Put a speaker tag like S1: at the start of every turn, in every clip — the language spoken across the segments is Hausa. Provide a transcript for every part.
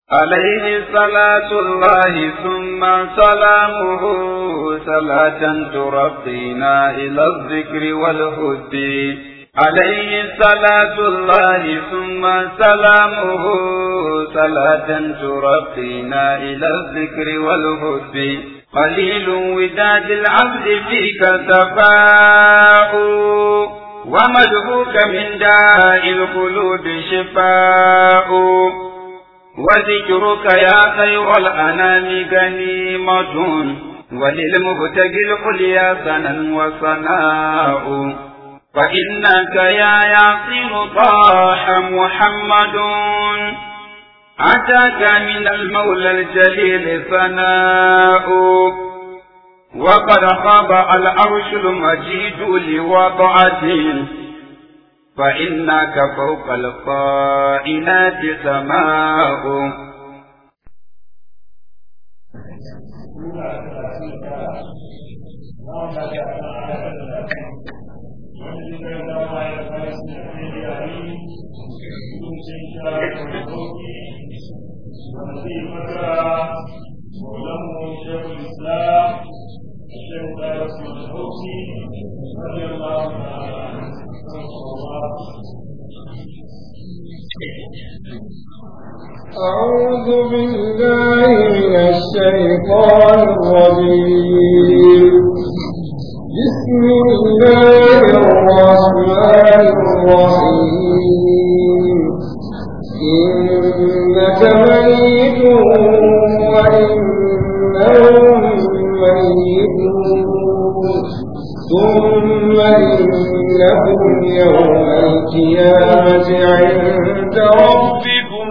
S1: عليه صلاة الله ثم سلامه صلاة ترقينا إلى الذكر والهد عليه صلاة الله ثم سلامه صلاة ترقينا إلى الذكر والهد قليل وداد العبد فيك تفاؤ ومدهوك من داء القلوب شفاء وذكرك يا خير الأنام غنيمة وللمبتغي العليا سنا وصناء فإنك يا ياسين طاح محمد أتاك من المولى الجليل ثناء وقد خاب العرش المجيد لوضعته فإنك فوق القائنات سماء
S2: مولانا شيخ الاسلام الشيخ دارس الحوثي رضي الله تعالى عنه
S3: أعوذ بالله من الشيطان الرجيم بسم الله الرحمن الرحيم إنك ميت وإنهم ميتون ثم إنكم يوم القيامة عند ربكم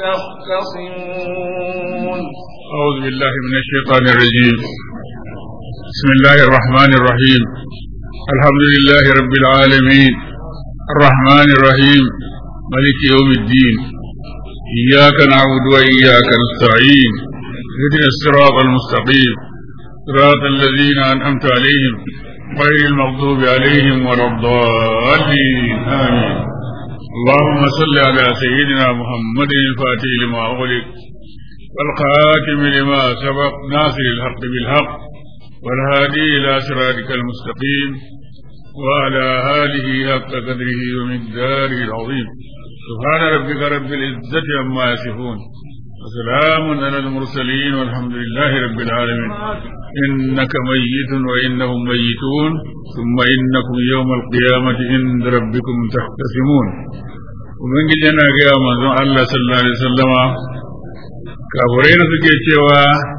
S3: تختصمون
S4: أعوذ بالله من الشيطان الرجيم بسم الله الرحمن الرحيم الحمد لله رب العالمين الرحمن الرحيم ملك يوم الدين إياك نعبد وإياك نستعين اهدنا الصراط المستقيم صراط الذين أنعمت عليهم غير المغضوب عليهم ولا الضالين آمين اللهم صل على سيدنا محمد الفاتح لما أغلق والخاتم لما سبق ناصر الحق بالحق والهادي إلى صراطك المستقيم وعلى آله حق قدره ومقداره العظيم سبحان ربك رب العزة عما يصفون وسلام على المرسلين والحمد لله رب العالمين إنك ميت وإنهم ميتون ثم إنكم يوم القيامة عند ربكم تختصمون ومن جنا يا منزون الله صلى الله عليه وسلم kafurai na suke cewa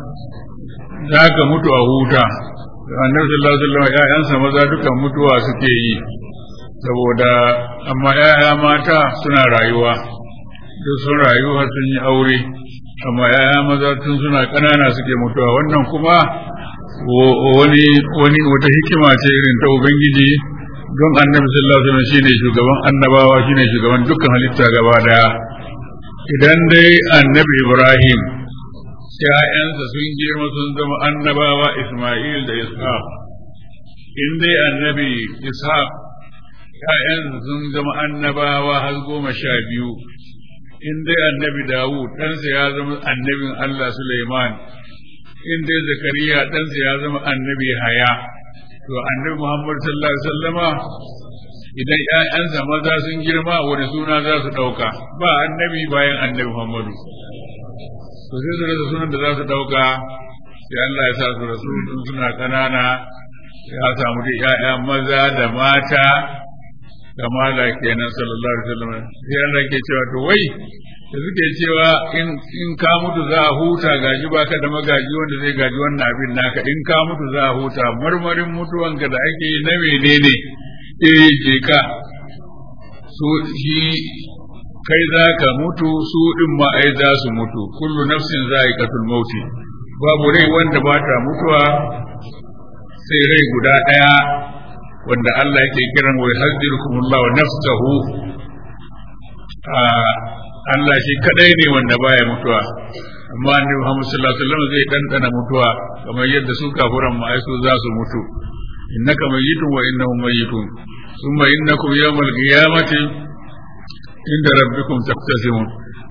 S4: za ka mutu a huta annabi sallallahu alaihi wasallam ƴaƴansa maza dukan mutuwa suke yi saboda amma ƴaƴa mata suna rayuwa duk sun rayu har sun yi aure amma ƴaƴa maza tun suna ƙanana suke mutuwa wannan kuma wani wani wata hikima ce irin ta ubangiji don annabi sallallahu alaihi wasallam shine shugaban annabawa shine shugaban dukkan halitta gaba daya idan dai annabi Ibrahim ‘ya'yansa sun girma sun zama annabawa Ismail da Ishaq, in dai annabi Ishaq ‘ya'yansa sun zama annabawa har goma sha biyu, in dai annabi Dawud ɗansa ya zama annabin Allah Suleiman, in dai Zakariya ɗansa ya zama annabi Haya, to annabi Muhammad sallallahu Alaihi wasallama idan ‘ya'yansa maza sun girma wani suna za su ɗauka ba annabi bayan annabi Muhammadu. To sai su rasa sunan da za su ɗauka sai Allah ya sa su rasu tun suna ƙanana ya samu da ‘ya'ya maza da mata kamala kenan sallallahu alaihi wasallam sai Allah ke cewa to wai da suke cewa in in ka mutu za a huta gaji baka da magaji wanda zai gaji wannan abin naka in ka mutu za a huta marmarin mutuwanka da ake yi na menene eh je ka su shi kai za ka mutu su din ma ai za su mutu kullu nafsin za'iqatul mauti babu rai wanda ba ta mutuwa sai rai guda ɗaya wanda Allah yake kiran wa yahdirukumullahu wa nafsahu Allah shi kadai ne wanda baya mutuwa amma annabi Muhammad sallallahu alaihi wasallam zai dandana mutuwa kamar yadda su kafuran ma ai su za su mutu innaka mayyitun wa innahum mayyitun thumma innakum yawmal qiyamati inda rabbikum taktasimun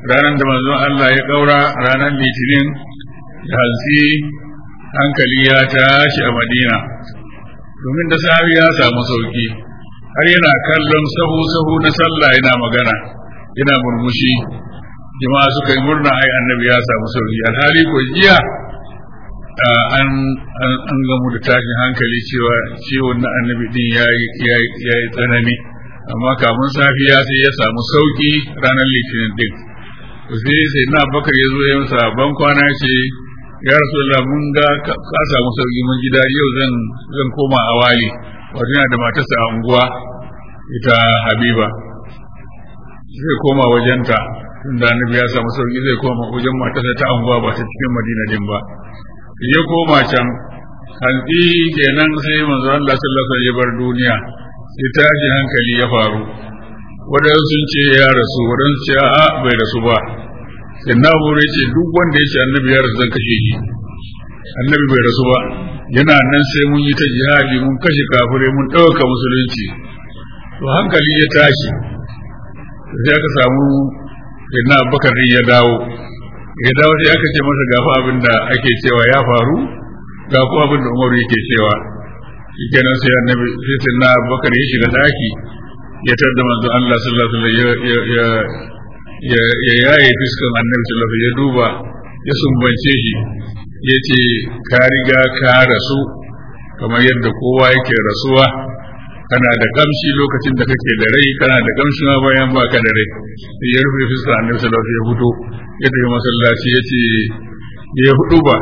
S4: ranar da manzon Allah ya kaura ranar litinin da hantsi hankali ya tashi a madina domin da sahabi ya samu sauki har yana kallon sahu sahu na sallah yana magana yana murmushi jama'a suka yi murna ai annabi ya samu sauki alhali ko jiya an an gamu da tashin hankali cewa ciwon na annabi din ya yi tsanani amma kamun safiya sai ya samu sauki ranar litinin din sai sai na bakar ya zo ya masa ban kwana ce ya rasulullah mun ga ka samu sauki mun gida yau zan zan koma a wali wato yana da matarsa a unguwa ita habiba zai koma wajenta tunda annabi ya samu sauki zai koma wajen matarsa ta unguwa ba ta cikin madina din ba ya koma can hantsi kenan sai manzo Allah sallallahu alaihi bar duniya sai tashi hankali ya faru wadansu sun ce ya rasu wadansu ce a bai rasu ba sai na ce duk wanda ya ce annabi ya rasu zan kashe shi annabi bai rasu ba yana nan sai mun yi ta jihadi mun kashe kafirai mun ɗauka musulunci to hankali ya tashi sai aka samu sai na bakar ya dawo ya dawo sai aka ce masa gafa abin da ake cewa ya faru ga kuma abin da umaru yake cewa shikenan sai annabi sai sai na bakar ya shiga daki ya tarda manzo Allah sallallahu alaihi wasallam ya ya ya yaye fiskan annabi sallallahu alaihi ya duba ya sumbance shi ya ce ka riga ka rasu kamar yadda kowa yake rasuwa kana da kamshi lokacin da kake da rai kana da kamshi ma bayan baka da rai sai ya rufe fuskar annabi sallallahu alaihi wasallam ya fito ya tafi masallaci ya ce ya hudu ba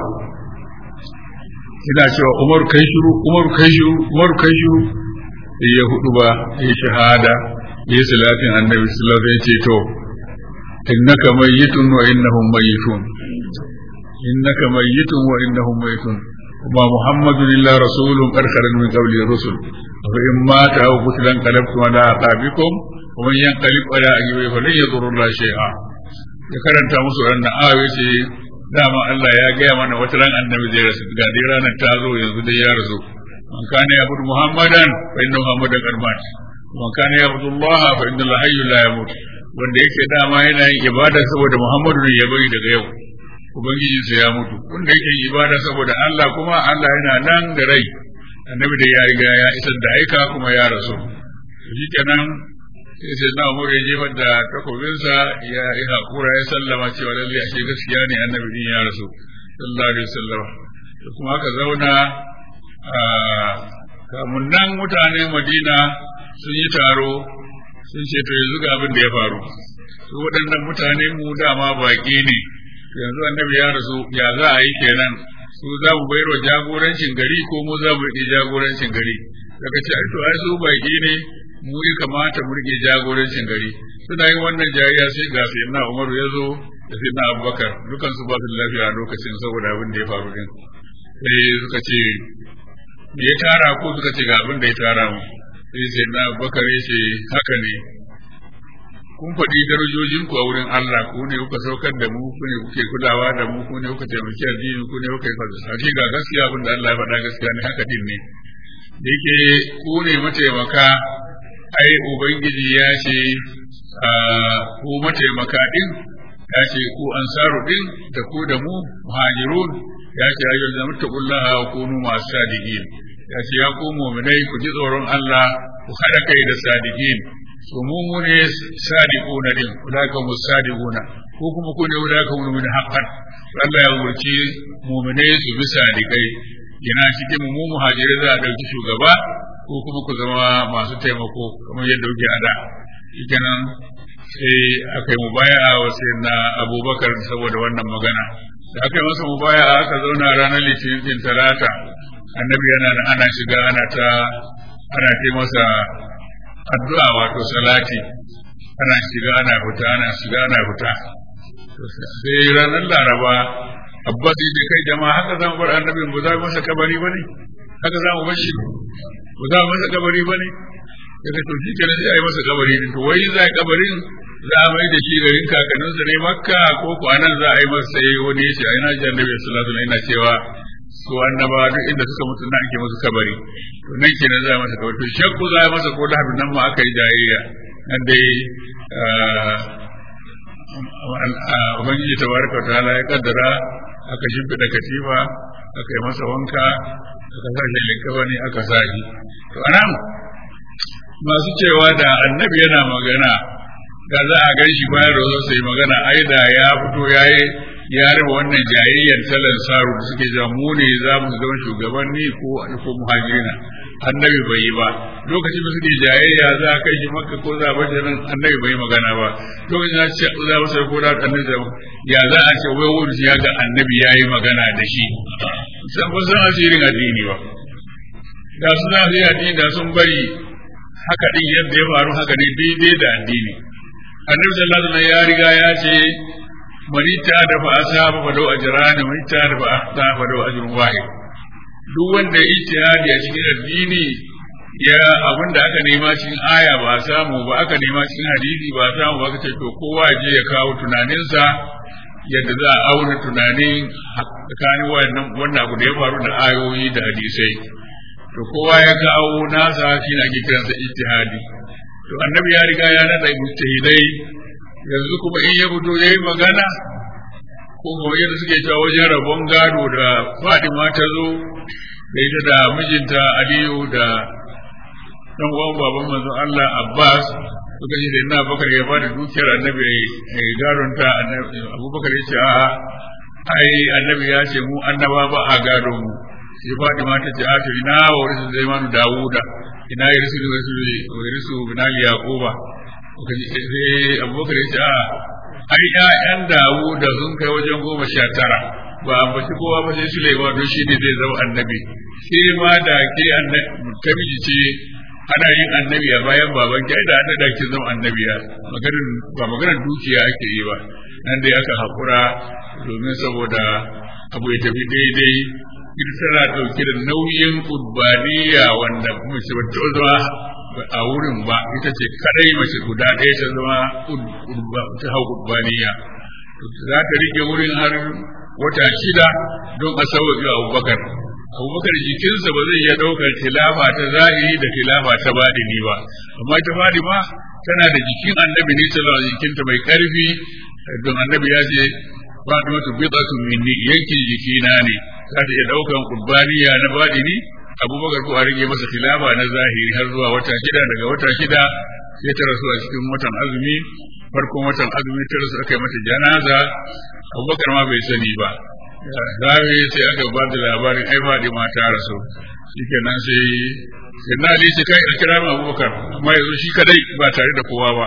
S4: ina cewa umar kai shiru umar kai shiru umar kai shiru sai ya hudu ba ya shahada ya yi salatin annabi sallallahu alaihi wasallam ya ce to innaka mayyitun wa innahum mayyitun innaka mayyitun wa innahum mayyitun وما محمد إلا رسول قد خلت من قبله الرسل فإن مات أو قتل انقلبتم على أعقابكم ومن ينقلب على عقبيه فلن يضر الله شيئا ya karanta musu wannan ayoyi ce dama Allah ya gaya mana wata ran annabi zai rasu ga dai ranar ta zo yanzu dai ya rasu man kana ya budu muhammadan fa inna muhammadan qad mat man kana ya budu Allah fa inna Allah hayyul la yamut wanda yake dama yana yin ibada saboda Muhammadu ne ya bari daga yau ubangiji sa ya mutu wanda yake yin ibada saboda Allah kuma Allah yana nan da rai annabi da ya riga ya isar da aika kuma ya rasu shi kenan sai sai na umar ya jefar da takobinsa ya yi hakura ya sallama cewa lalle ashe gaskiya ne annabi din ya rasu sallallahu alaihi wasallam da kuma aka zauna kamun nan mutane madina sun yi taro sun ce to yanzu ga abin da ya faru su waɗannan mutane mu dama baƙi ne yanzu annabi ya rasu ya za a yi kenan su za mu bayar wa jagorancin gari ko mu za mu yi jagorancin gari daga ce to ai su baƙi ne mu ya kamata mu rike jagorancin gari suna yin wannan jayayya sai ga sayyidina Umar ya zo da sayyidina Abubakar dukan su ba su lafiya a lokacin saboda abin da ya faru din sai suka ce me ya tara ko suka ce ga abin da ya tara mu sai sayyidina Abubakar ya ce haka ne kun faɗi darajojin ku a wurin Allah ku ne kuka saukar da mu ku ne kuke kulawa da mu ku ne kuka taimaki addini ku ne kuka yi fasa ga gaskiya abin da Allah ya faɗa gaskiya ne haka din ne da yake ku ne mataimaka ai ubangiji ya ce ku mataimaka din ya ce ku ansaru din da ku da mu muhajirun ya ce ayyul zamattaqullaha wa kunu masu sadiqin ya ce ya ku mu'minai ku ji tsoron Allah ku haɗa kai da sadiqin to mu mu ne sadiquna din ulaka mu sadiquna ko kuma ku ne ulaka mu min haqqan Allah ya wurci mu'minai su bi sadiqai yana cikin mu muhajirai za a ɗauki shugaba ko kuma ku zama masu taimako kamar yadda kuke a da kenan sai aka yi mubaya'a wa na abubakar saboda wannan magana da aka yi masa mubaya'a aka zauna ranar litinin talata annabi yana da ana shiga ana ta ana ta masa addu'a wato salati ana shiga ana fita ana shiga ana fita sai ranar laraba abbas ya kai jama'a haka zan bar annabin ba za mu masa kabari ba ne haka za mu bar shi ba za mu masa kabari ba ne daga to shi kenan sai a yi masa kabari to wai za a yi kabarin za a mai da shi garin kakanninsa ne makka ko ko anan za a yi masa sai wani ya ce ai na ji annabi sallallahu alaihi wasallam yana cewa su annaba duk inda suka mutu nan ake musu kabari to nan kenan za a masa kabari to shakku za a yi masa ko da nan ma aka yi jayayya nan dai ubangiji tabaraka wa ta'ala ya kaddara aka shimfiɗa katifa aka yi masa wanka aka sa shi likabani aka sa shi to anan masu cewa da annabi yana magana da za a gan shi bayan rozo sai magana ai da ya fito ya yi ya raba wannan jayayyar talan saru da suke cewa mu ne za mu zama shugabanni ko ko muhajirina annabi bai yi ba lokacin da suke jayayya za a kai shi makka ko za a bar nan annabi bai yi magana ba lokacin da ce za a sai ko da annabi da ya za a ce wai wani ya ga annabi ya yi magana da shi san ba san asirin addini ba da su za su yi addini da sun bari haka din yadda ya faru haka ne daidai da addini annabi sallallahu alaihi wasallam ya riga ya ce manita da fa asaba fa lau ajran manita da fa ahta fa lau ajrun wahid duk wanda ya ijtihadi a cikin addini ya abin da aka nema cikin aya ba a samu ba aka nema cikin hadisi ba a samu ba kace to kowa je ya kawo tunaninsa yadda za a auna tunanin tsakanin wannan wannan abu da ya faru da ayoyi da hadisai to kowa ya kawo nasa shi na ake kiransa ijtihadi to annabi ya riga ya nada mujtahidai yanzu kuma in ya fito yayi magana ko kuma yadda suke cewa wajen rabon gado da Fadima ta zo da ita da mijinta Aliyu da dan uwan baban manzo Allah Abbas suka ce da Bakar ya bada dukiyar annabi ya gadon ta Abubakar ya ce a'a ai annabi ya ce mu annaba ba a gado mu sai Fatima ta ce a to ina wa warisu Zaimanu Dawuda ina ya risu wa risu binali Yaquba sai Abubakar ya ce a ai ƴaƴan Dawuda sun kai wajen goma sha tara ba a baci kowa ba sai Sulaiman don shi ne zai zama annabi ke ma da ke annabi ce ana yin annabi a bayan baban ki da ana da ki zama annabiya maganar ba maganar dukiya ake yi ba nan dai aka hakura domin saboda abu ya tafi daidai ita tana ɗauke da nauyin kurbaniya wanda mace ba ta zama a wurin ba ita ce kadai mace guda ɗaya ta zama ta hau kurbaniya za ta rike wurin har wata shida don a sauƙi abubakar abubakar jikinsa ba zai iya ɗaukar tilafa ta zahiri da tilafa ta baɗini ba amma ta ma tana da jikin annabi ne sallallahu alaihi jikinta mai ƙarfi don annabi ya ce Fatima tu bid'atu minni yankin jikina ne za ta iya ɗaukan qurbaniya na baɗini abubakar ko a rage masa tilafa na zahiri har zuwa wata shida daga wata shida sai ta rasu a cikin watan azumi farkon watan azumi ta rasu aka yi mata janaza abubakar ma bai sani ba zawe sai aka ba da labarin ai faɗi ma ta rasu shikenan sai sai na ali sai kai a kira mu abubakar amma yanzu shi kadai ba tare da kowa ba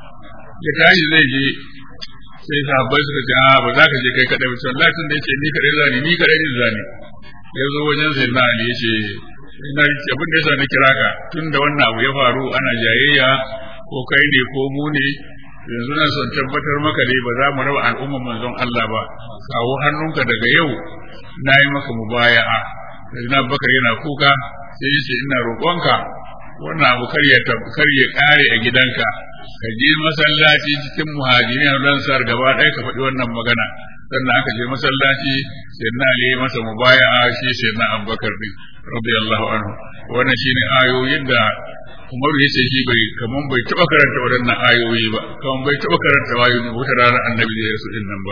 S4: ya tashi zai je sai sahabbai suka ce a ba za ka je kai kadai ba sai Allah tun da yake ni kadai zani ni kadai ne zani ya zo wajen sai na ali yace ina abin da yasa na kira ka tun da wannan abu ya faru ana jayayya ko kai ne ko mu ne yanzu na son tabbatar maka dai ba za mu raba al'umman manzon Allah ba kawo hannunka daga yau na yi maka mubaya'a na bakar yana kuka sai yace ina roƙonka wannan abu kar ya kar ya kare a gidanka ka je masallaci cikin muhajirin ran sar gaba ɗaya ka faɗi wannan magana sannan aka je masallaci sai na ali masa mubaya'a shi sai na abubakar din radiyallahu anhu wannan shine ayoyin da Umar ya ce shi bai kaman bai taba karanta waɗannan ayoyi ba kaman bai taba karanta ayoyi wata ranar annabi da yasu din nan ba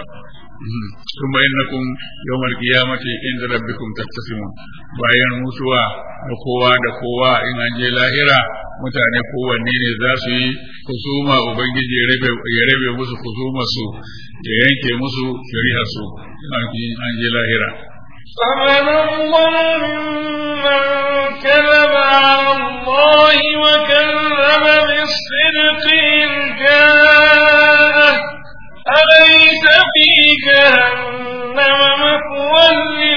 S4: kuma innakum yawmal qiyamati inda rabbikum tattasimun bayan mutuwa da kowa da kowa in an je lahira mutane kowanne ne za su yi kusuma ubangiji ya rabe musu kusuma su ya yanke musu shari'a su an je lahira
S2: فمن الله ممن كذب على الله وكذب بالصدق إذ جاءه أليس في جهنم مثوى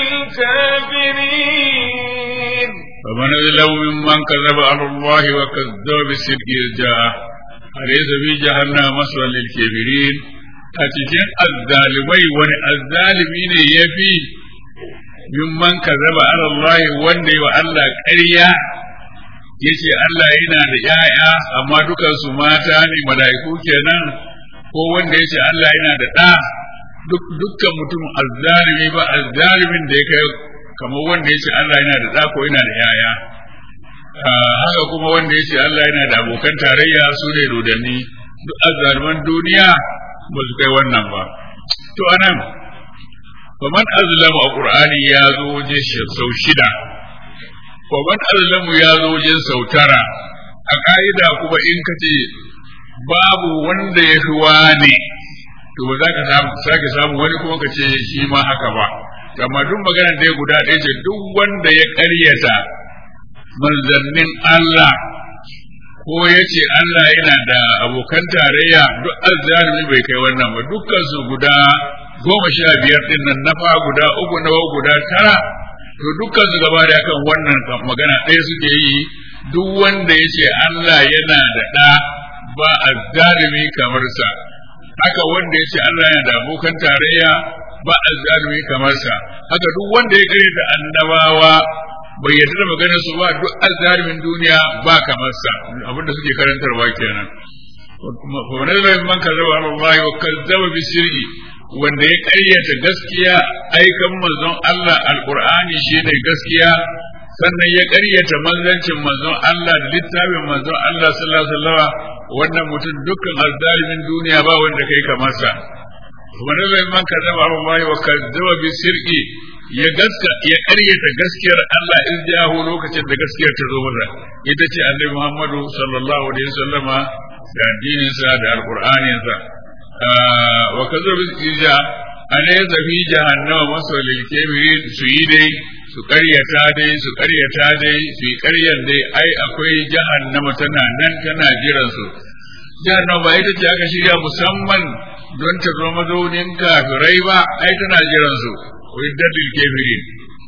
S2: للكافرين
S4: فمن أظلم ممن كذب على الله وكذب بالصدق إذ جاءه أليس في جهنم مثوى للكافرين a cikin azzalimai wani azzalimi ne ya fi mimman kazaba ala Allah wanda yi wa Allah ƙarya yace Allah yana da ‘ya'ya amma dukansu mata ne mala'iku kenan ko wanda yace Allah yana da ɗa dukkan mutum azzalimi ba azzalimin da ya kai kamar wanda yace Allah yana da ɗa ko yana da ‘ya'ya haka kuma wanda yace Allah yana da abokan tarayya su ne dodanni duk azzaliman duniya ba su kai wannan ba to anan faman azlamu a qur'ani ya zo waje sau shida faman azlamu ya zo waje sau tara a ka'ida kuma in ka ce babu wanda ya fi wane to ba za ka sake samu wani kuma ka ce shi ma haka ba amma duk maganar da ya guda ɗaya ce duk wanda ya ƙaryata manzannin Allah ko ya ce Allah yana da abokan tarayya duk azzalimi bai kai wannan ba dukkan su guda goma sha biyar din nan nafa guda uku na guda tara to dukkan su gaba da kan wannan magana ɗaya suke yi duk wanda ya ce Allah yana da ɗa ba azzalimi kamar sa haka wanda ya ce Allah yana da abokan tarayya ba azzalimi kamar sa haka duk wanda ya kare da annabawa bai yarda da maganar su ba duk azzalimin duniya ba kamar sa abinda suke karantarwa kenan wani zai man kazzaba Allah wa kazzaba bi sirri wanda ya ƙaryata gaskiya aikan manzon Allah alqur'ani shine gaskiya sannan ya ƙaryata manzancin manzon Allah da littafin manzon Allah sallallahu alaihi wasallam wannan mutum dukkan azzalimin duniya ba wanda kai kamar sa wani zai man kazzaba Allah wa kazzaba bi sirri ya gaska ya ƙaryata gaskiyar Allah in jahu lokacin da gaskiyar ta zo masa ita ce Annabi Muhammadu sallallahu alaihi wasallama da addinin sa da alqur'anin sa wa kazzaba bi ija alaysa fi jahannama masalil kabirin su yi dai su ƙaryata dai su ƙaryata dai su yi ƙaryan dai ai akwai jahannama tana nan tana jiran su jahannama ba ita ce aka shirya musamman don ta zo mazaunin kafirai ba ai tana jiran su وعدت للكافرين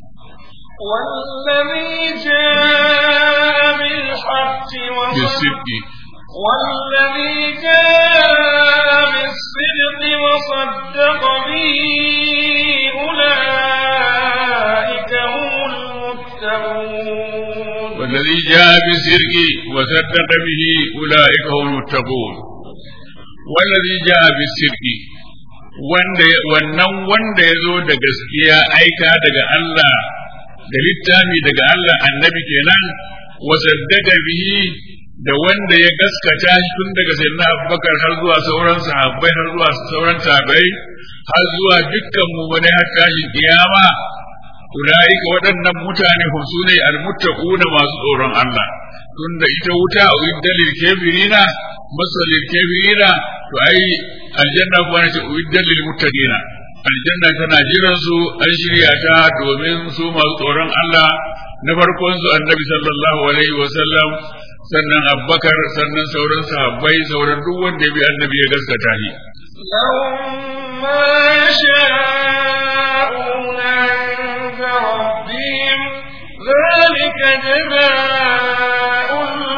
S3: والذي جاء بالحق
S4: بالصدق
S3: والذي جاء بالصدق وصدق به أولئك هم المتقون
S4: والذي جاء بالصدق وصدق به أولئك هم المتقون والذي جاء بالصدق wanda wannan wanda ya zo da gaskiya aika daga Allah da littafi daga Allah annabi kenan wa saddaka bihi da wanda ya gaskata shi tun daga sayyidina Abubakar har zuwa sauran sahabbai har zuwa sauran tabi'ai har zuwa dukkan mu'mini har tashin kiyama ulaika waɗannan mutane hum sune almuttaquna masu tsoron Allah tunda ita wuta uiddalil kafirina masalil kafirina to ai aljanna kuwa na ce uiddan lil muttaqina aljanna tana jiran su an shirya ta domin su masu tsoron Allah na farkon su annabi sallallahu alaihi wa sallam sannan abbakar sannan sauran sahabbai sauran duk wanda ya bi annabi ya gaskata shi
S3: لهم ما يشاءون عند ربهم ذلك جزاء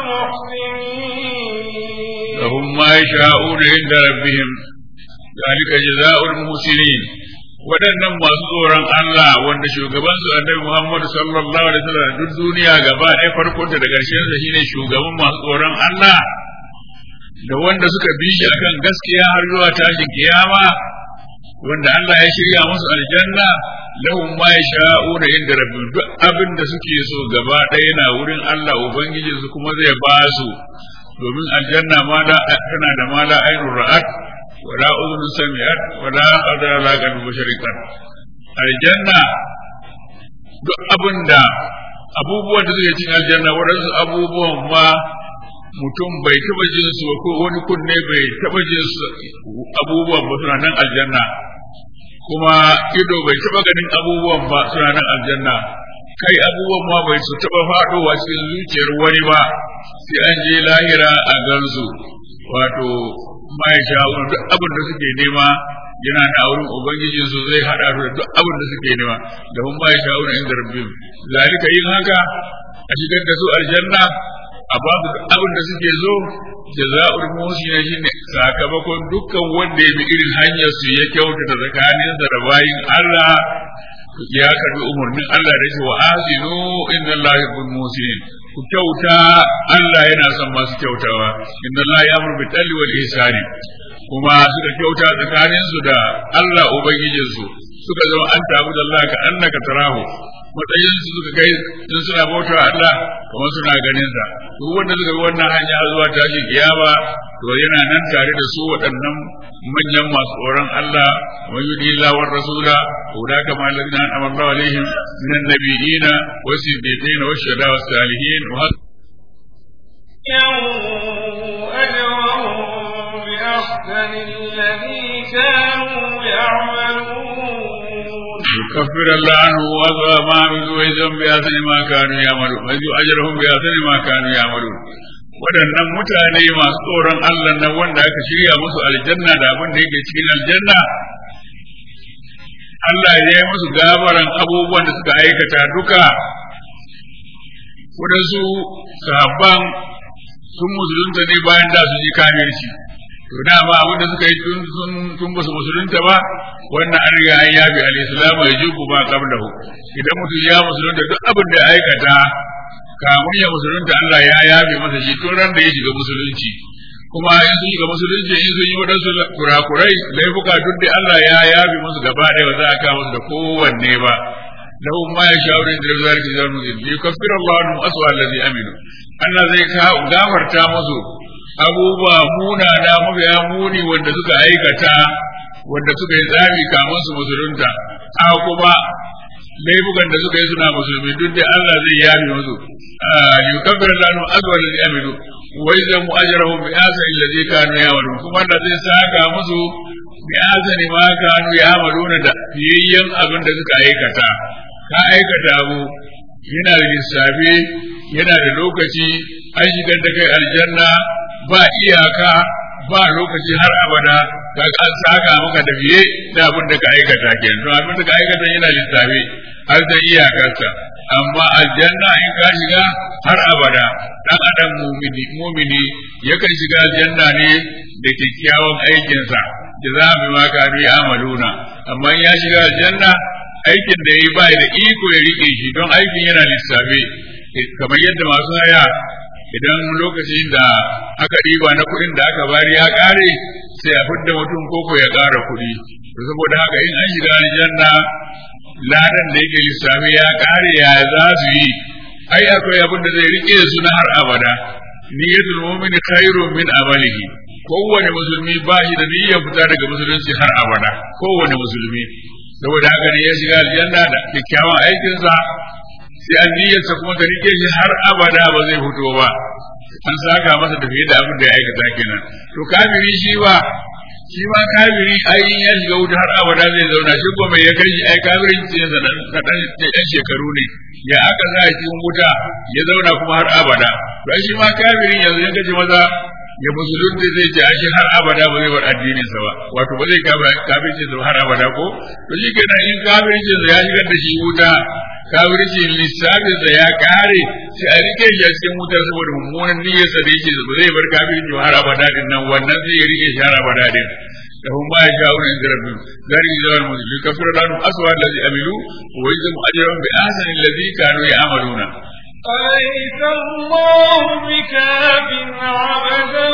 S3: المحسنين
S4: لهم ما يشاءون عند ربهم ذلك جزاء المحسنين waɗannan masu tsoron Allah wanda shugaban su annabi Muhammad sallallahu alaihi wasallam duk duniya gaba ɗaya farkon da ƙarshen sa shine shugaban masu tsoron Allah da wanda suka bi shi akan gaskiya har zuwa tashin kiyama wanda Allah ya shirya musu aljanna lahum ma yasha'una inda rabbihim duk abin da suke so gaba ɗaya na wurin Allah ubangiji su kuma zai ba su domin aljanna ma da tana da ma la ainur ra'at wala udhun sami'at wala qadara la qalbu mushrikan aljanna duk abinda abubuwan da suke cikin aljanna waɗansu abubuwan ma mutum bai taɓa jin su ko wani kunne bai taɓa jin su abubuwan ba suna nan aljanna kuma ido bai taɓa ganin abubuwan ba suna nan aljanna kai abubuwan ma bai su taɓa faɗowa cikin zuciyar wani ba sai an je lahira a gansu wato mai sha'awar duk abin da suke nema yana da auren ubangiji su zai hada da duk abin da suke nema da mun mai sha'awar inda rabbim zalika yin haka a shigar da su aljanna a ba su duk abin da suke zo jaza'ul muhsina shine sakamakon dukkan wanda ya bi irin hanyar su ya kyautata tsakaninsa da bayin Allah ya karbi umarnin Allah da shi wa azinu inna Allah yuhibbul muhsinin ku kyauta Allah yana son masu kyautawa inna Allah ya'muru bil adli wal ihsani kuma suka kyauta tsakanin su da Allah ubangijin su suka zama an tabu da Allah ka annaka tarahu matsayin su suka kai in suna bauta Allah kamar suna ganin sa duk wanda suka bi wannan hanya zuwa tashi kiyama to yana nan tare da su waɗannan manyan masu tsoron Allah wa yudi Allah wa rasula ulaka ma alladhina an'ama Allah alaihim minan nabiyina wa siddiqin wa shuhada wa salihin wa
S3: أجرهم بأحسن الذي كانوا يعملون
S4: يكفر الله عنه وأضوى ما عملوا ويجزهم بأحسن ما كانوا يعملون ويجزي أجرهم بأحسن ما كانوا يعملون waɗannan mutane masu tsoron Allah nan wanda aka shirya musu aljanna da abin da yake cikin aljanna Allah ya yi musu gabaran abubuwan da suka aikata duka waɗansu sahabban sun musulunta ne bayan da su ji kafirci to dama abin da suka yi tun sun tun basu musulunta ba wannan an riga an yabi al-islam ya jibu ma qablahu idan mutum ya musulunta duk abin da ya aikata kamun ya musulunta Allah ya yabe masa shi tun ran da ya shiga musulunci kuma in sun shiga musulunci in sun yi waɗansu kurakurai laifuka duk da Allah ya yabe musu gaba ɗaya ba za a kawo musu da kowanne ba lahum ma yasha'una inda zalika zamu zilli yukaffiru Allahu anhum aswa allazi aminu Allah zai gafarta musu abubuwa munana mafiya muni wanda suka aikata wanda suka yi tsami kamun su musulunta a kuma laifukan da suka yi suna musulmi duk da Allah zai yabe musu yukaffir lanu azwar alladhi amilu wa yazamu ajrahum bi asani alladhi kanu ya'malun kuma Allah zai saka musu bi asani ma kanu ya'maluna da fiyayyen abin da suka aikata ka aikata abu yana da lissafi yana da lokaci an shigar da kai aljanna ba iyaka ba lokaci har abada ga an saka maka da fiye da abin da ka aikata kenan to abin da ka aikata yana lissafi har da iyakarsa amma aljanna in ka shiga har abada dan adam mumini mumini yakan shiga aljanna ne da kyakkyawan aikinsa da za mu ma ka bi amaluna amma in ya shiga aljanna aikin da yayi ba da iko ya rike shi don aikin yana lissafe kamar yadda masu haya idan lokacin da aka ɗiba na kuɗin da aka bari ya ƙare sai a fidda mutum koko ya ƙara kuɗi to saboda haka in an shiga aljanna ladan da yake lissafi ya ƙare ya za su yi ai akwai abin da zai rike su na har abada niyyatul mu'mini khairun min amalihi kowane musulmi ba shi da niyyar fita daga musulunci har abada kowane musulmi saboda haka ne ya shiga aljanna da kyakkyawan aikinsa sai an niyyarsa kuma ta rike shi har abada ba zai fito ba an saka masa da fiye da abin da ya aikata kenan to kafiri shi ba shi ma kafiri ai ya shiga wuta har abada zai zauna shi ko mai ya kai shi ai kafirin ce na dan dan shekaru ne ya aka za shi wuta ya zauna kuma har abada to shi ma kafirin yanzu ya kace maza ya musulunci zai ce shi har abada ba zai bar addinin sa ba wato ba zai kafirci sa har abada ko to shi kenan in kafirci sa ya shigar da shi wuta kafirci lissafin sa ya kare sai a rike shi a cikin wutar saboda mummunan niyyar sa da yake ba zai bar kafirci har abada din nan wannan zai rike shi har abada din لهم ما يشاءون عند ربهم ذلك جزاء المسلمين يكفر عنهم أسوأ الذي عملوا ويجزم أجرهم بأحسن الذي كانوا يعملون
S3: أليس الله بكاف عبدا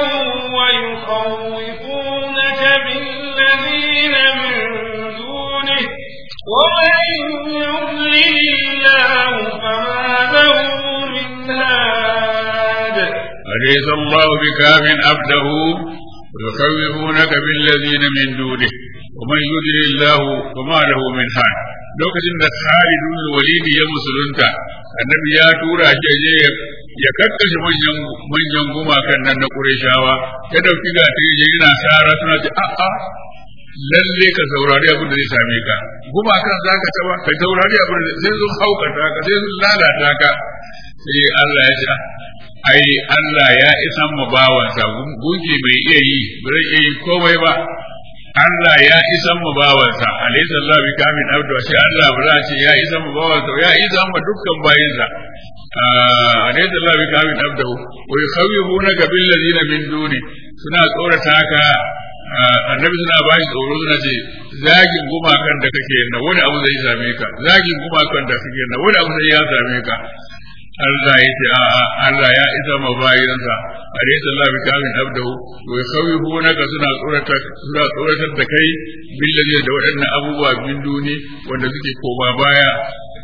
S3: ويخوفونك بالذين من دونه ومن يضلل الله فما له من هاد
S4: أليس الله بكاف عبده ويخوفونك بالذين من دونه ومن يضلل الله فما له من هاد lokacin da Khalid bin Walid ya musulunta annabi ya tura shi je ya kakkashe manyan manyan gumakan nan na Qurayshawa ya dauki ga ta je yana sara suna ce a a lalle ka saurari abin da zai same ka gumakan zaka taba ka saurari abin da sai sun haukata ka sai sun lalata ka sai Allah ya ce ai Allah ya isan mu bawansa gunki bai iya yi bai iya yi komai ba Allah ya isan mu bawansa alaysa Allah bi kamin abdu sai Allah ba za ce ya isan mu bawansa ya isan mu dukkan bayinsa alaysa Allah bi kamin abdu wa yukhawifuna bil ladina min duni suna tsorata ka annabi suna ba shi tsoro suna ce zagin gumakan da kake na wani abu zai same ka zagin gumakan da kake na wani abu zai ya same ka Allah ya ce a'a Allah ya isa ma bayansa alaysa Allah bi kamin abdahu wa yakhawifuna suna tsorata suna tsoratar da kai billahi da waɗannan abubuwa bin duni wanda suke koma baya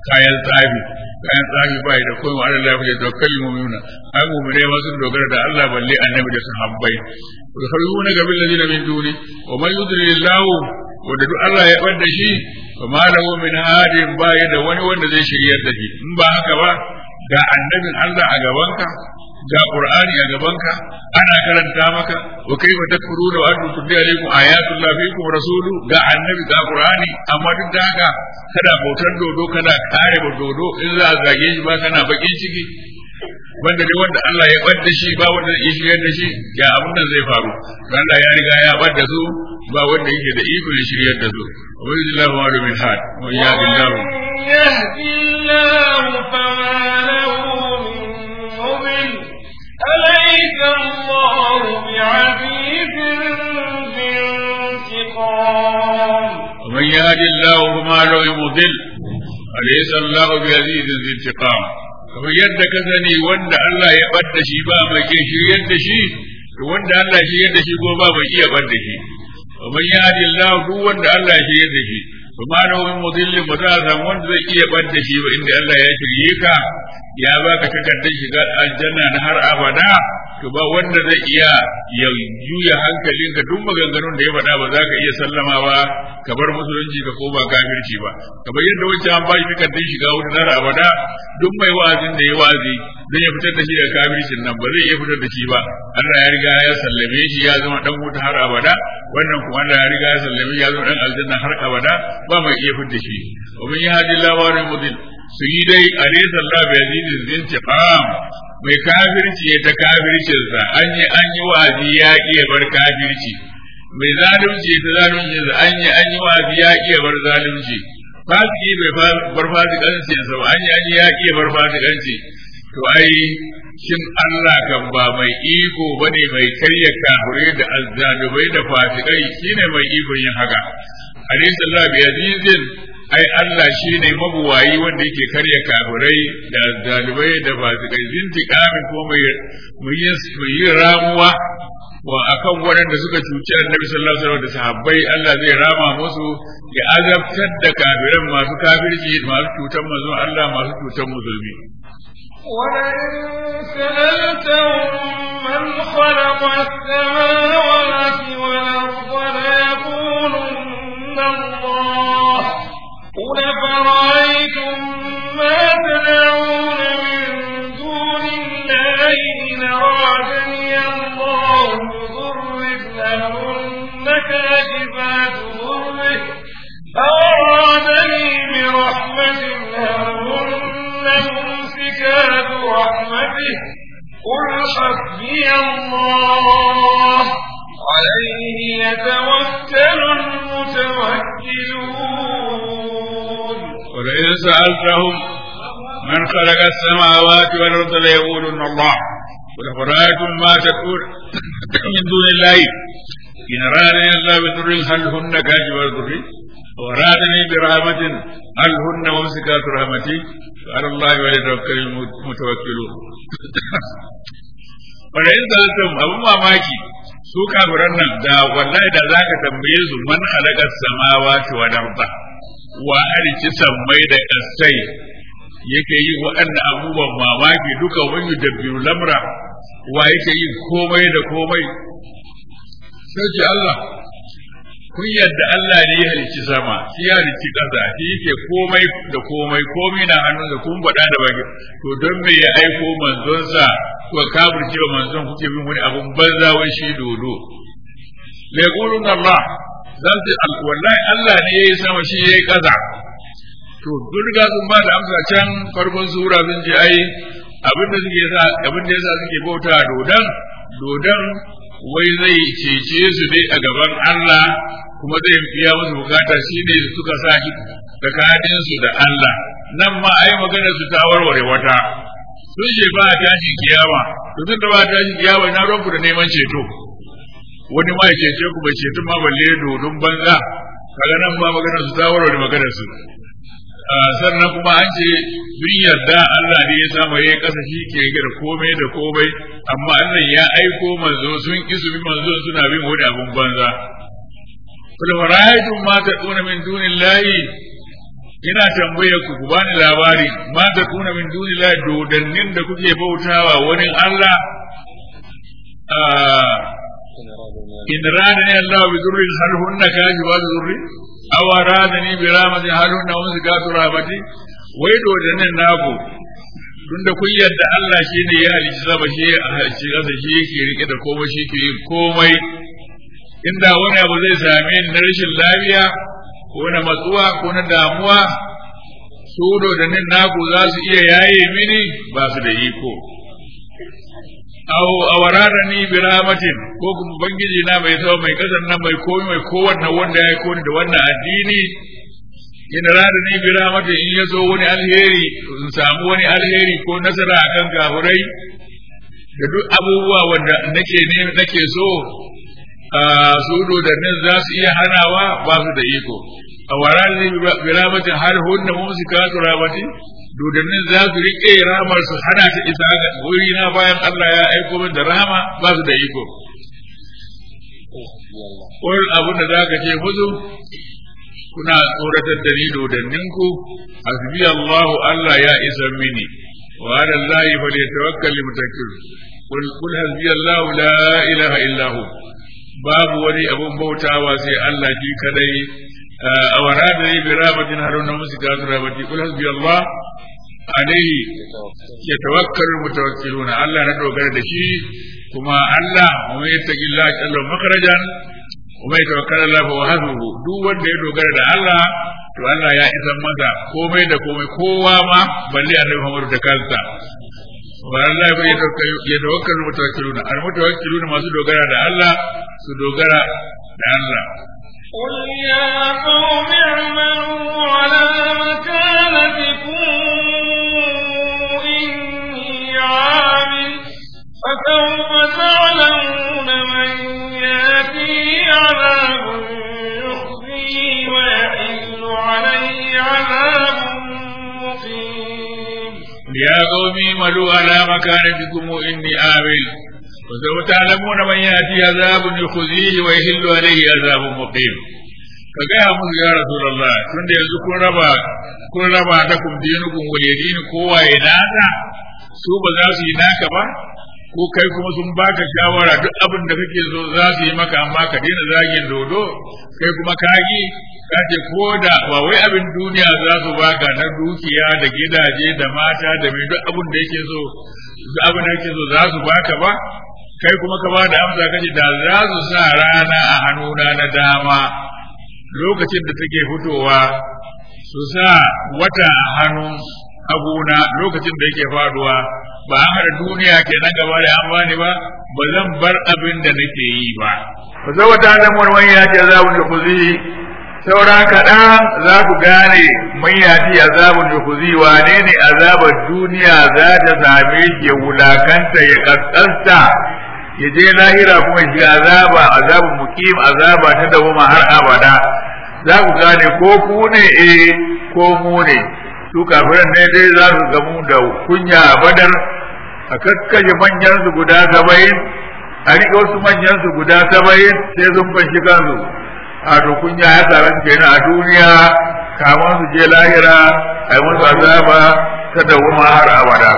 S4: kayan tsafi kayan tsafi bai da kowa Allah ya fice da kalmu mu'mina ai mu'mine ma sun dogara da Allah balle annabi da sahabbai yukhrujuna ga bil ladina min duni wa man yudlilillahu wanda duk Allah ya bar da shi fa ma lahu min hadin bai da wani wanda zai shiryar da shi in ba haka ba ga annabin Allah a gabanka ga Qur'ani a gabanka ana karanta maka wa kaifa takfuruna wa antum tutla alaikum ayatullah fiikum rasulu ga annabi ga Qur'ani amma duk da haka kada bautar dodo kada kare ba dodo in za a zage shi ba kana bakin ciki banda dai wanda Allah ya bar da shi ba wanda zai shiryar da shi ya abin nan zai faru Allah ya riga ya bar da su ba wanda yake da iko ya shiryar da su wa yuzillahu wa min had wa ya billahu
S3: يهدي الله فما له من مضل أليس الله بعزيز ذي انتقام
S4: ومن يهد الله فما له من مضل أليس الله بعزيز ذي انتقام kamar yadda ka sani wanda Allah ya bar da shi ba mai ke shiryar da shi to wanda Allah ya shiryar da shi ko ba mai iya bar da shi ومن يهد الله duk wanda Allah ya shiryar da shi kuma da wani mudillin ba za a samu wanda zai iya bar da shi ba inda Allah ya shirye ka ya baka takardar shiga aljanna na har abada to ba wanda zai iya ya juya hankalinka duk maganganun da ya faɗa ba za ka iya sallamawa ka bar musulunci ka koma kafirci ba kamar yadda wancan an bashi takardar shiga wuta har abada duk mai wa'azin da ya wa'azi zai ya fitar da shi daga kafircin nan ba zai iya fitar da shi ba Allah ya riga ya sallame shi ya zama dan wuta har abada wannan kuma Allah ya riga ya sallame shi ya zama dan aljanna har abada ba mai iya fitar da shi wa man yahdi Allahu wa mudil su yi dai alaysa Allah bi azizin zintiqam mai kafirci ya ta kafircinsa an yi an yi wa'azi ya iya bar kafirci mai zalunci ta zalunci an yi an yi wa'azi ya iya bar zalunci fasiki bai bar fasikanci sa ba an yi an yi ya iya bar fasikanci to ai shin Allah kan ba mai iko bane mai karya kafirai da azzalubai da fasikai shine mai iko yin haka alayhi sallahu bi azizin ai Allah shi ne mabuwayi wanda yake karya kafirai da zalibai da fasikai zintiƙamin ko mai yi ramuwa wa akan waɗanda suka cuci annabi sallallahu alaihi wasallam da sahabbai Allah zai rama musu ya azabtar da kafiran masu kafirci masu cutar manzon Allah masu cutar musulmi
S3: ولئن سألتهم من خلق السماوات والأرض ليقولن الله قل فرأيتم ما تدعون من دون الله إن أرادني الله بضر لهن كاشفات ضره أو أرادني برحمة لهن ممسكات رحمته قل حسبي الله عليه يتوكل المتوكلون
S4: ولئن سألتهم من خلق السماوات والأرض ليقولن الله قل أفرأيتم ما تقول من دون الله إن أرادني الله بضر هل هن كاشفات ضري وأرادني برحمة هل هن ممسكات رحمتي وعلى الله وليتوكل المتوكلون ولئن سألتهم أبو mamaki su kafiran nan da wallahi da zaka tambaye su man khalaqa samawati wal arda wa halicci sammai da ƙasai yake yin waɗannan abubuwan mamaki duka wani da biyu lamra wa yake yin komai da komai sai ce Allah kun yadda Allah ne ya halicci sama shi ya halicci ƙasa shi yake komai da komai komai na hannun da kun faɗa da baki to don me ya aiko manzonsa ko kafirce wa manzon kuke bin wani abun banza wai shi dodo la yaqulun Allah zan ce wallahi Allah ne yayi sama shi yayi ƙasa to duk riga sun ba da amsa can farkon sura sun ce ai abin da suke sa abin da yasa suke bauta dodon dodon wai zai cece su dai a gaban Allah kuma zai biya musu bukata shine suka sa shi tsakanin su da Allah nan ma ai magana su ta warware wata sun ce ba tashi kiyama to tun da ba tashi kiyama na ranku da neman ceto wani ma ya cece ku bai ceto ma balle dodon banza kaga nan ba magana su ta warware magana su sannan kuma an ce sun yarda Allah ne ya samu ya kasa shi ke gida komai da komai amma Allah ya aiko manzo sun ki su bi manzo suna bin wani abun banza kul fara'aytum ma tad'una min dunillahi ina tambayar ku ku bani labari ma ta kuna min dunila dodannin da kuke bautawa wani Allah in radani Allah bi durrin hal hunna kajibat durri aw radani bi rahmatin hal hunna umsikatu rahmati wai dodannin naku tunda kun yarda Allah shi ne ya halicci sama shi a halicci ƙasa shi yake rike da komai shi ke yin komai inda wani abu zai same ni na rashin lafiya ko na matsuwa ko na damuwa su dodannin naku za su iya yaye mini ba su da iko aw awararani bi rahmatin ko kuma bangiji na mai tsawo mai kasan nan mai komai mai kowanne wanda ya koni da wannan addini in radani bi rahmatin in yazo wani alheri in samu wani alheri ko nasara akan kafirai da duk abubuwa wanda nake ne nake so su dodannin za su iya hanawa ba su da iko a wararani bi rahmatin har hunna mumsikatu rahmatin dodannin za su riƙe ramar su hana ta isa ga wuri na bayan Allah ya aiko min da rama ba su da iko. Wani abin da za ka ce musu kuna tsoratar da ni dodanninku hasbi Allahu Allah ya isa mini wa ala Allah fa li tawakkal mutakkil qul qul hasbi Allah la ilaha illa hu babu wani abun bautawa sai Allah shi kadai a warada bi rahmatin haruna musika rahmati qul hasbi Allah alaihi ya tawakkal mutawakkiluna Allah na dogara da shi kuma Allah mu yattaqi Allah jalla makharajan kuma ya tawakkal Allah fa wahduhu duk wanda ya dogara da Allah to Allah ya isa masa komai da komai kowa ma balle Annabi Muhammad da kansa wa Allah ya tawakkal mutawakkiluna al mutawakkiluna masu dogara da Allah su dogara da Allah
S3: قل يا قوم اعملوا على مكانتكم إني عامل فسوف تعلمون من يأتي عذاب يخزيه ويحل عليه عذاب مقيم
S4: يا قوم اعملوا على مكانتكم إني عامل وسوف تعلمون من يأتي عذاب يخزيه ويحل عليه عذاب مقيم ka gaya musu ya Rasulullah tunda yanzu kun raba kun raba da kum dinukum wa yadini kowa ya naka su ba za su yi naka ba ko kai kuma sun baka shawara duk abin da kake so za su yi maka amma ka daina zagin dodo kai kuma kagi ka ce ko da ba wai abin duniya za su baka na dukiya da gidaje da mata da mai duk abin da yake so duk abin da yake so za su baka ba kai kuma ka ba da amsa kace da za su sa rana a hannuna na dama lokacin da take fitowa su sa wata a hannun haguna lokacin da yake faduwa ba an hada duniya ke nan gaba da an bani ba ba zan bar abin da nake yi ba ba zai wata da wani ya ce za mu kuzi saura kaɗan za ku gane mun yati azabun da kuzi wane ne azabar duniya za ta same shi ya wulakanta ya kaskanta ya je lahira kuma shi azaba azabun mukim azaba ta dawoma har abada za ku gane ko ku ne eh ko mu ne su kafiran ne dai za su gamu da kunya a badar a kakkashe manyan su guda saba'in a riƙe wasu manyan su guda saba'in sai sun fashi kansu a to kunya ya tsaron kenan a duniya kamar su je lahira a yi musu azaba ta dawoma har abada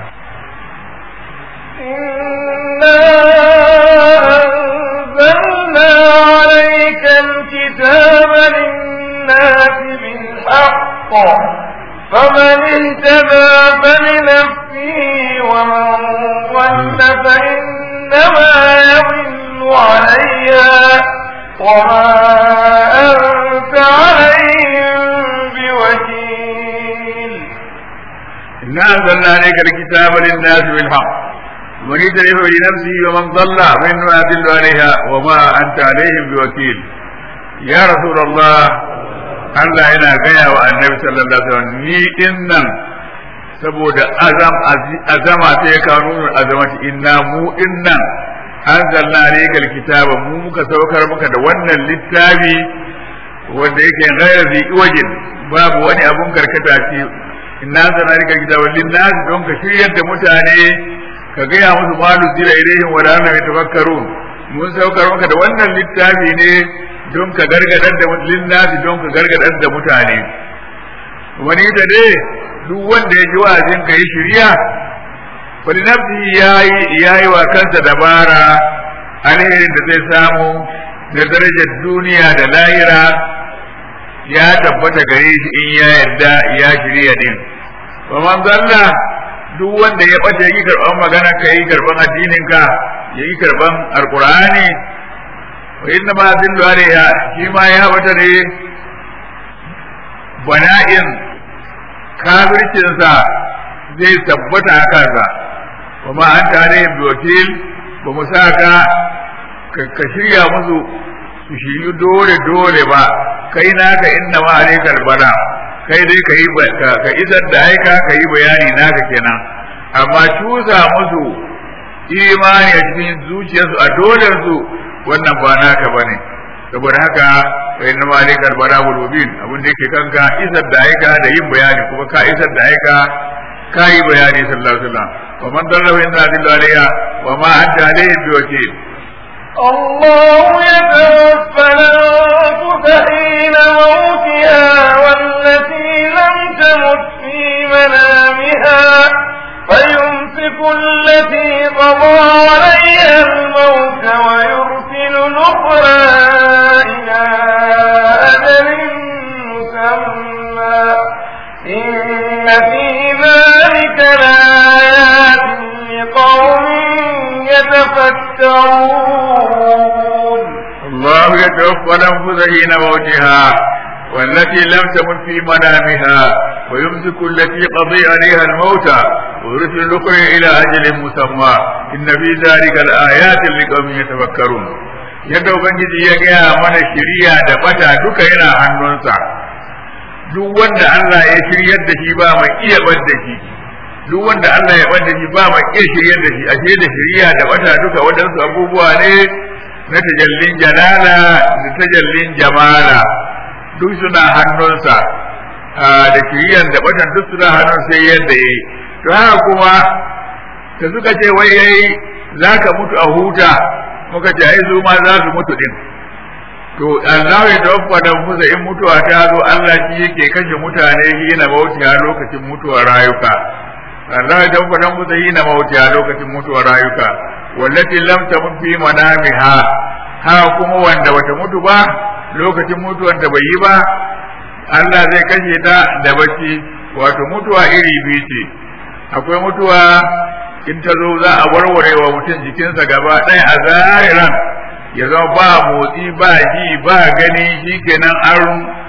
S3: أنزلنا عليك الكتاب للناس بالحق فمن اهتدى فلنفسه ومن ضل فإنما يضل عليها وما أنت عليهم بوكيل
S4: إنا أنزلنا عليك الكتاب للناس بالحق من يتلف لنفسه ومن ضل فإنما يدل عليها وما أنت عليهم بوكيل يا رسول الله Allah yana gaya wa annabi sallallahu alaihi wasallam ni din nan saboda azam azama ta ya kawo azamati inna mu din nan anzalna alayka alkitaba mu muka saukar maka da wannan littafi wanda yake ghayra zi wajin babu wani abun karkata ce inna anzalna alayka alkitaba linnas don ka shiryar da mutane ka gaya musu malu zira ilaihim wa la yatafakkarun mun saukar maka da wannan littafi ne don ka gargadar da linnasi don ka gargadar da mutane wani da ne duk wanda ya ji wa'azin ka yi shirya wani nafsi ya yi wa kansa dabara alherin da zai samu da darajar duniya da lahira ya tabbata gare shi in ya yarda ya shirya din wa man zalla duk wanda ya bace yi karban magana ka yi karban addinin ka ya yi karban alqur'ani wa inna ma zillu alayha shi ma ya bata ne bana'in kafircinsa zai tabbata a kansa wa ma an tare bi wakil ba mu sa ka ka shirya musu su shiryu dole dole ba kai naka inna ma alaikal bala kai dai ka yi ka isar da aika ka yi bayani naka kenan amma cusa musu imani a cikin zuciyarsu a dolar su wannan ba naka bane saboda haka fa inna ma alaikal bala wal mubin abin da yake kanka isar da aika da yin bayani kuma ka isar da aika ka yi bayani sallallahu alaihi wasallam wa man darra inna lillahi alayha wa ma anta alayhi biwakil
S3: الله يتوفى الأنفس حين موتها والتي لم تمت في منامها فيمسك التي قضى عليها الموت ويرسل الأخرى إلى أجل مسمى إن في ذلك لآيات لقوم يتفكرون
S4: الله يتوفى الأنفس حين موتها والتي لم تمت في منامها ويمسك التي قضي عليها الموت ويرسل الأخرى إلى أجل مسمى إن في ذلك الآيات لقوم يتفكرون yadda Ubangiji ya gaya mana shiriya da bata duka yana hannunsa duk wanda Allah ya shiryar da shi ba mai iya bar da shi duk wanda Allah ya bar da shi ba mai iya shiryar da shi ashe da shiriya da bata duka waɗansu abubuwa ne na tajallin jalala da tajallin jamala duk suna hannunsa da shiriyan da batan duk suna hannun sai yadda yayi to haka kuma da suka ce wai yayi zaka mutu a huta muka ce ai su ma za su mutu din to Allah ya tawaffa da musa in mutuwa ta zo Allah shi yake kashe mutane shi na mauti a lokacin mutuwar rayuka Allah ya tawaffa da musa shi na mauti a lokacin mutuwar rayuka wallati lam tamut fi manamiha ha kuma wanda bata mutu ba lokacin mutuwar da bai yi ba Allah zai kashe ta da bacci wato mutuwa iri biyu ce akwai mutuwa in ta zo za a warware wa mutum jikinsa gaba ɗaya a zahiran ya zama ba motsi ba ji ba gani shi kenan an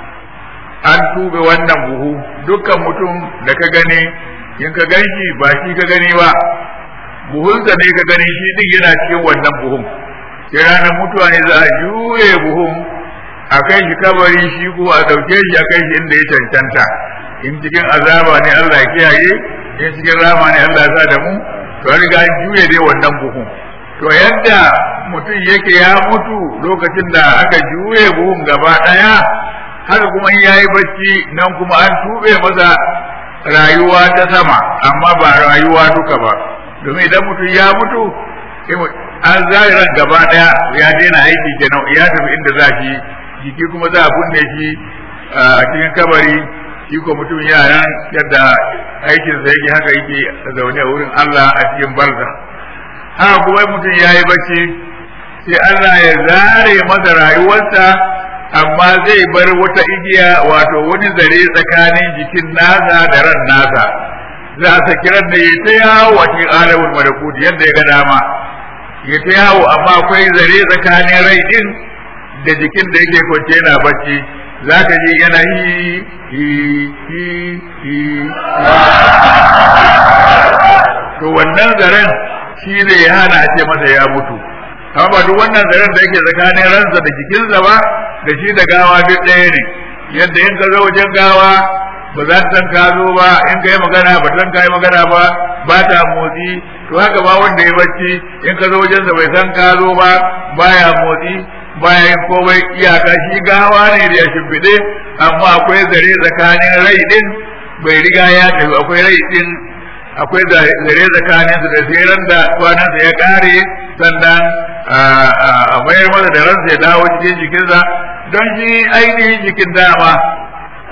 S4: an tube wannan buhu dukkan mutum da ka gani in ka gan shi ba shi ka gani ba buhunsa ne ka gani shi din yana cikin wannan buhun sai ranar mutuwa ne za a juye buhun a kai shi kabari shi ko a ɗauke shi a kai shi inda ya cancanta in cikin azaba ne Allah ya kiyaye in cikin rama ne Allah ya sa da mu to an riga an juye dai wannan buhun to yadda mutum yake ya mutu lokacin da aka juye buhun gaba ɗaya haka kuma in yayi bacci nan kuma an tube masa rayuwa ta sama amma ba rayuwa duka ba domin idan mutum ya mutu an zahiran gaba ɗaya ya daina aiki kenan ya tafi inda za shi jiki kuma za a kunne shi a cikin kabari shi ko mutum yaran yadda aikinsa yake haka yake zaune a wurin Allah a cikin barza haka kuma mutum ya yi bacci sai Allah ya zare masa rayuwarsa amma zai bar wata igiya wato wani zare tsakanin jikin nasa da ran nasa za a saki ran da ya ta yawo a cikin alamul malakut yadda ya ga dama ya ta yawo amma akwai zare tsakanin rai din da jikin da yake kwance yana bacci za ka ji yana hi hi hi hi to wannan zaren shi ne ya hana a ce masa ya mutu amma ba duk wannan zaren da yake tsakanin ransa da jikinsa ba da shi da gawa duk ɗaya ne yadda in ka zo wajen gawa ba za ta san ka zo ba in ka yi magana ba san ka yi magana ba ba ta motsi to haka ba wanda ya bacci in ka zo wajensa bai san ka zo ba baya motsi baya yin komai iyaka shi gawa ne da ya shimfiɗe amma akwai zare tsakanin rai din bai riga ya tafi akwai rai din akwai zare tsakanin su da tseren da kwanansa ya kare sannan a mayar masa da ransa ya dawo cikin jikinsa don shi ainihin jikin dama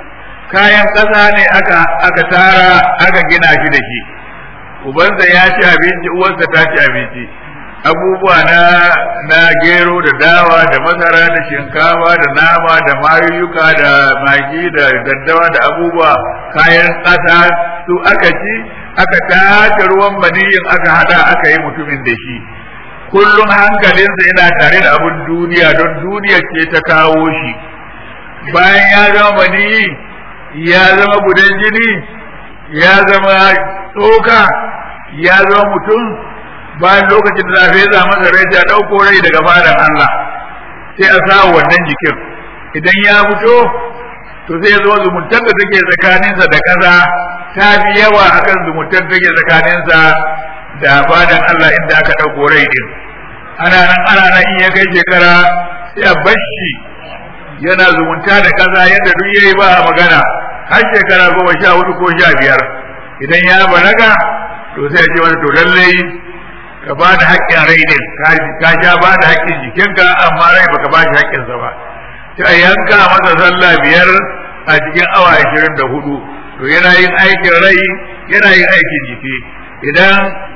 S4: kayan ƙasa ne aka aka tara aka gina shi da shi ubansa ya ci abinci uwarsa ta ci abinci abubuwa na na gero da dawa da masara da shinkafa da nama da mayuyyuka da magi da daddawa da abubuwa kayan ƙasa su aka ci aka tace ruwan maniyin aka hada aka yi mutumin da shi kullum hankalinsa yana tare da abin duniya don duniya ce ta kawo shi bayan ya zama maniyi ya zama gudan jini ya zama tsoka ya zama mutum bayan lokacin da zafi za masa rai ya ɗauko rai daga fadan Allah sai a sa wannan jikin idan ya fito to sai zo zumuntar da take tsakaninsa da kaza ta fi yawa akan zumuntar da take tsakaninsa da fadan Allah inda aka ɗauko rai din ana nan ana nan in ya kai shekara sai a bashi yana zumunta da kaza yadda duk yayi ba a magana har shekara goma sha hudu ko sha biyar idan ya balaga to sai a ce masa to lallai ka ba da haƙƙin rai din ka sha ba da haƙƙin jikinka amma rai baka ba shi haƙƙinsa ba sai a yanka masa sallah biyar a cikin awa ashirin da hudu to yana yin aikin rai yana yin aikin jiki idan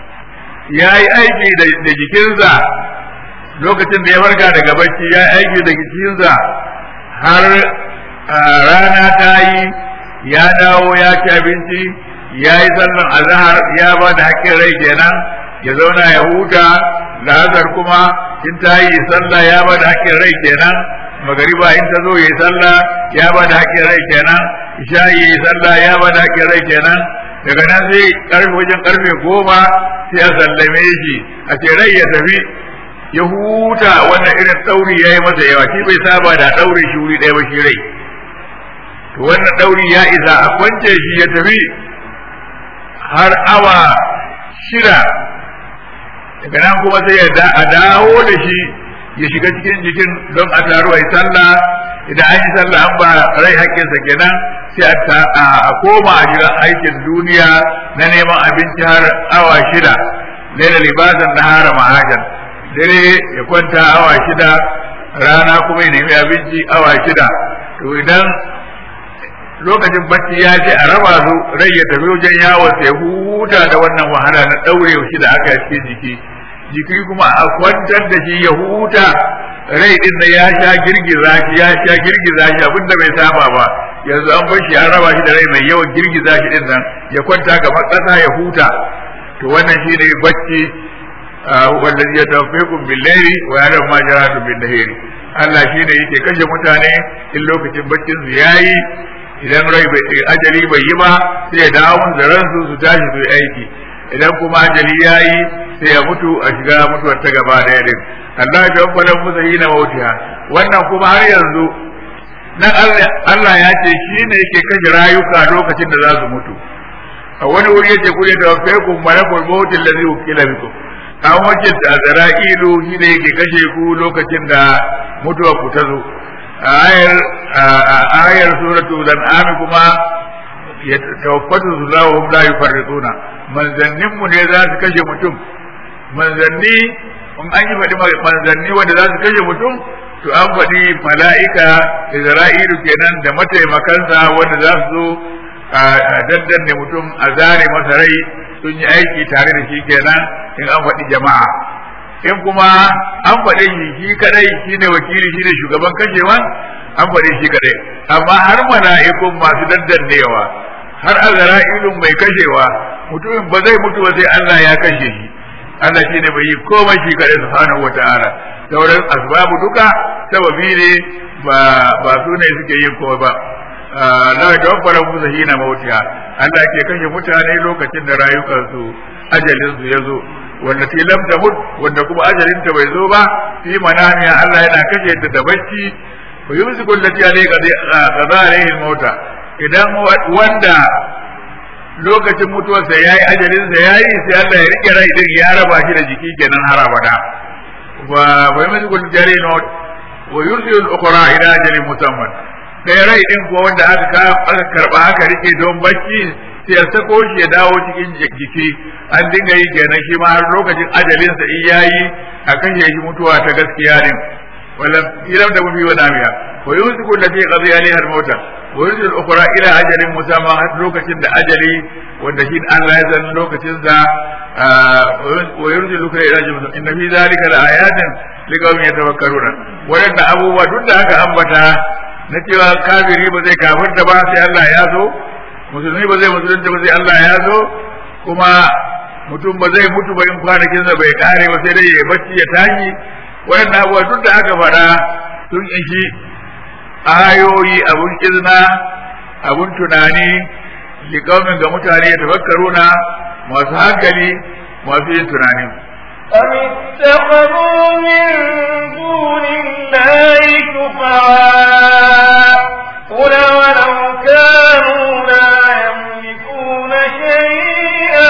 S4: ya yi aiki da jikinsa lokacin da ya farka daga bacci ya yi aiki da jikinsa har rana ta yi ya dawo ya ci abinci ya yi sallan azahar ya ba da haƙƙin rai kenan ya zauna ya huta la'azar kuma in ta yi sallah ya ba da haƙƙin rai kenan magariba in ta zo ya yi sallah ya ba da haƙƙin rai kenan isha ya yi sallah ya ba da haƙƙin rai kenan daga nan sai karfe wajen karfe goma sai a sallame shi a ce rai ya tafi ya huta wannan irin ɗauri ya yi masa yawa shi bai saba da ɗaure shi wuri ɗaya ba shi rai to wannan ɗauri ya isa a kwance shi ya tafi har awa shida daga nan kuma sai ya a dawo da shi ya shiga cikin jikin don a taru a yi sallah idan an yi sallah an ba rai haƙƙinsa kenan sai a koma a shiga aikin duniya na neman abinci har awa shida laila libasan na hara mahajan dare ya kwanta awa shida rana kuma ya nemi abinci awa shida to idan lokacin bacci ya ce a raba su rai ya tafi wajen yawon sai huta da wannan wahala na ɗaure shi da aka cikin jiki jiki kuma a kwantar da shi ya huta rai din da ya sha girgiza shi ya sha girgiza shi abin da bai saba ba yanzu an bar shi an raba shi da rai mai yawan girgiza shi din nan ya kwanta kamar ƙasa ya huta to wannan shi ne bacci wanda ya tawfiqun bil layli wa ya'lamu ma jaratu bin nahari Allah shi ne yake kashe mutane in lokacin baccin su yayi idan rai bai ajali bai yi ba sai ya dawo da ransu su tashi su yi aiki idan kuma ajali yayi sai ya mutu a shiga mutuwar ta gaba da din Allah ya tabbata musu yi na mautiya wannan kuma har yanzu nan Allah ya ce shi ne yake kashe rayuka lokacin da za su mutu a wani wuri yace ku ne tawaffakum malakul maut allazi wukila bikum an wajen da azra'ilu shi ne yake kashe ku lokacin da mutuwa ku ta zo ayar ayar suratul an'am kuma ya tawaffatu zulahu hum la yufarrituna manzannin mu ne za su kashe mutum manzanni in an yi faɗi manzanni wanda za su kashe mutum to an faɗi mala'ika Isra'ilu kenan da mataimakansa wanda za su zo a daddanne mutum a zare masa rai sun yi aiki tare da shi kenan in an faɗi jama'a in kuma an faɗi shi shi kadai shine wakili shine shugaban kashewan an faɗi shi kadai amma har mala'ikun masu daddannewa har azra'ilun mai kashewa mutumin ba zai mutu ba sai Allah ya kashe shi Allah shine bai yi komai shi kadai subhanahu wata'ala sauran asbabu duka sababi ne ba ba su ne suke yin komai ba la tawaffara musu hina mautiha Allah ke kashe mutane lokacin da rayukansu ajalin su ya zo wanda fi lam tamut wanda kuma ajalin ta bai zo ba fi manamiya Allah yana kashe ta da bacci fa yumsiku allati alayka qada alayhi mauta idan wanda lokacin mutuwarsa yayi ajalin sa yayi sai Allah ya rike rai din ya raba shi da jiki kenan har abada wa wa yumsiku allati alayhi wa yursilu al-ukhra ila ajalin musamman ɗaya rai ɗin ko wanda aka aka karɓa aka rike don bacci sai ya sako shi ya dawo cikin jiki an dinga yi kenan shi ma har lokacin ajalinsa in yayi a kashe shi mutuwa ta gaskiya din wala ilam da mafi wani amiya wa yumsiku allati qadi alaiha al-mauta wa yursil ukhra ila ajalin musamma har lokacin da ajali wanda shi Allah ya san lokacin sa wa yursil ukhra ila ajalin musamma inna fi zalika laayatin liqaumin yatafakkaruna wadanda abubuwa duk da aka ambata na cewa kafiri ba zai kafirta ba sai Allah ya so musulmi ba zai musulunta ba sai Allah ya so kuma mutum ba zai mutu ba in kwanakinsa bai kare ba sai dai ya bacci ya tashi waɗannan abubuwa duk da aka faɗa sun ishi ayoyi abun izina abun tunani liƙaumin ga mutane ya tafakkaruna masu hankali masu yin tunani
S3: أم اتخذوا من دون الله شفعاء قل ولو كانوا لا يملكون شيئا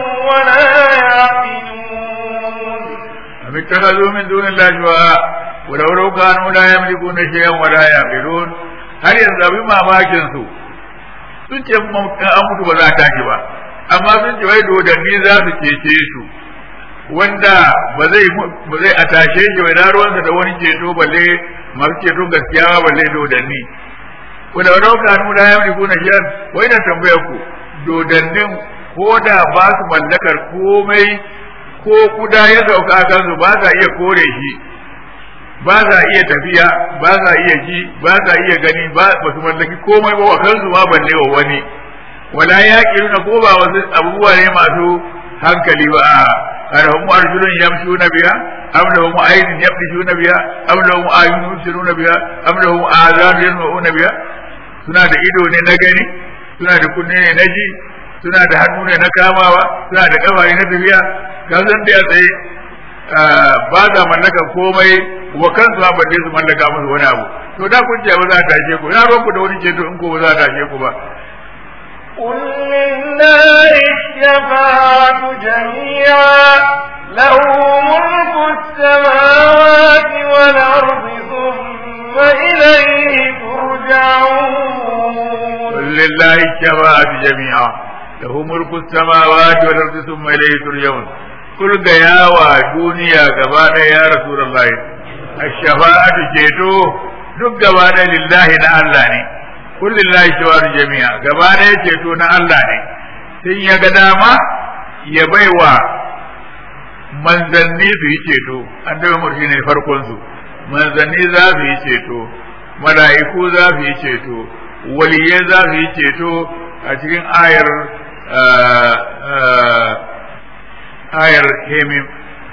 S3: ولا يعقلون
S4: أم اتخذوا من دون الله شفعاء ولو لو كانوا لا يملكون شيئا ولا يعقلون har yanzu abin mamakin su sun ce an mutu ba za a tashi ba amma sun ce wai dodanni za su cece su wanda ba zai ba zai a tashe shi bai ruwansa da wani ceto balle masu ceton gaskiya ba balle dodanni wanda wani ka hannu da ya yi kuna shiyar wai na tambaya ku dodannin ko da ba su mallakar komai ko kuda ya sauka a kansu ba sa iya kore shi ba sa iya tafiya ba sa iya ji ba sa iya gani ba su mallaki komai ba wa kansu ma balle wa wani wala ya na ko ba wasu abubuwa ne masu hankali ba a arhum arjulun yamshuna biha am lahum aynun yabdishuna biha am lahum ayunun yubsiruna biha am lahum azanun yasma'una biha suna da ido ne na gani suna da kunne ne na ji suna da hannu ne na kamawa suna da kafa ne na tafiya ka san da ya tsaye ba za mallaka komai wa kansu ba balle su mallaka musu wani abu to da kun ce ba za ta tashe ku na ku da wani ceto in ko ba za ta tashe ku ba
S3: قل لله الشفاعة جميعا له ملك السماوات والأرض ثم إليه ترجعون
S4: قل لله الشفاعة جميعا له ملك السماوات والأرض ثم إليه ترجعون قل يا ودنيا غبانا يا رسول الله الشفاعة جيتو duk gaba da lillahi na Allah ne kun lillahi shawar jami'a gaba da ya ceto na Allah ne sun ya ga dama ya baiwa manzanni su yi ceto an daga murshi ne farkon su manzanni za su yi ceto mala'iku za su yi ceto waliye za su yi ceto a cikin ayar ayar hemim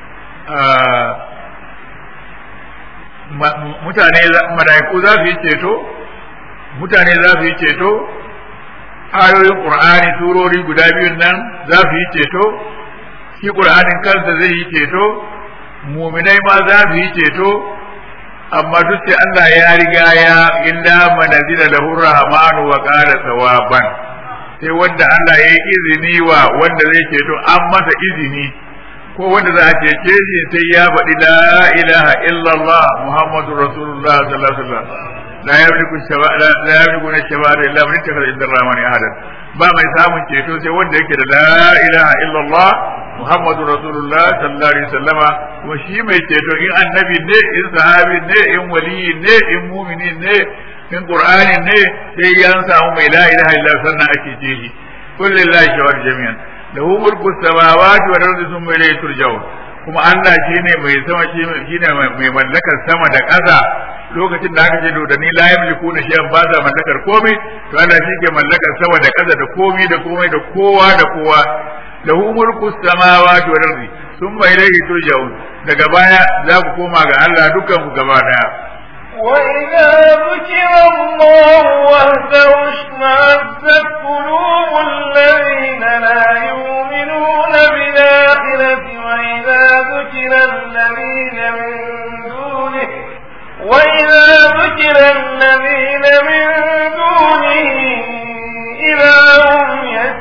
S4: mutane mala'iku za su yi ceto mutane za su yi ceto ayoyin qur'ani surori guda biyun nan za su yi ceto shi qur'anin kansa zai yi ceto muminai ma za su yi ceto amma duk sai Allah ya riga ya illa manazila lahu rahmanu wa qala sawaban sai wanda Allah ya yi izini wa wanda zai ceto an masa izini ko wanda za a cece shi sai ya faɗi la ilaha illallah muhammadu rasulullah sallallahu alaihi wasallam la yamliku shaba la yamliku shaba illa man ittakhadha inda rahmani ahadan ba mai samun ceto sai wanda yake da la ilaha illallah muhammadu rasulullah sallallahu alaihi wasallama kuma shi mai ceto in annabi ne in sahabi ne in waliyi ne in mumini ne in qur'ani ne sai ya samu mai la ilaha illallah sannan ake ce shi kullu lillahi shawar jami'an lahu mulku samawati wal ardi thumma ilayhi turja'un kuma Allah shine mai sama shine mai mallakar sama da ƙasa lokacin da aka ce da ni la yamliku na shay'an ba za mallakar komai to Allah shi ke mallakar sama da ƙasa da komai da komai da kowa da kowa lahu mulku samawati wal ardi thumma ilayhi turja'un daga baya za ku koma ga Allah dukkan ku gaba daya
S3: وإذا ذكر الله وحده اشمأزت قلوب الذين لا يؤمنون بالآخرة وإذا ذكر الذين من دونه وإذا ذكر الذين من دونه إذا هم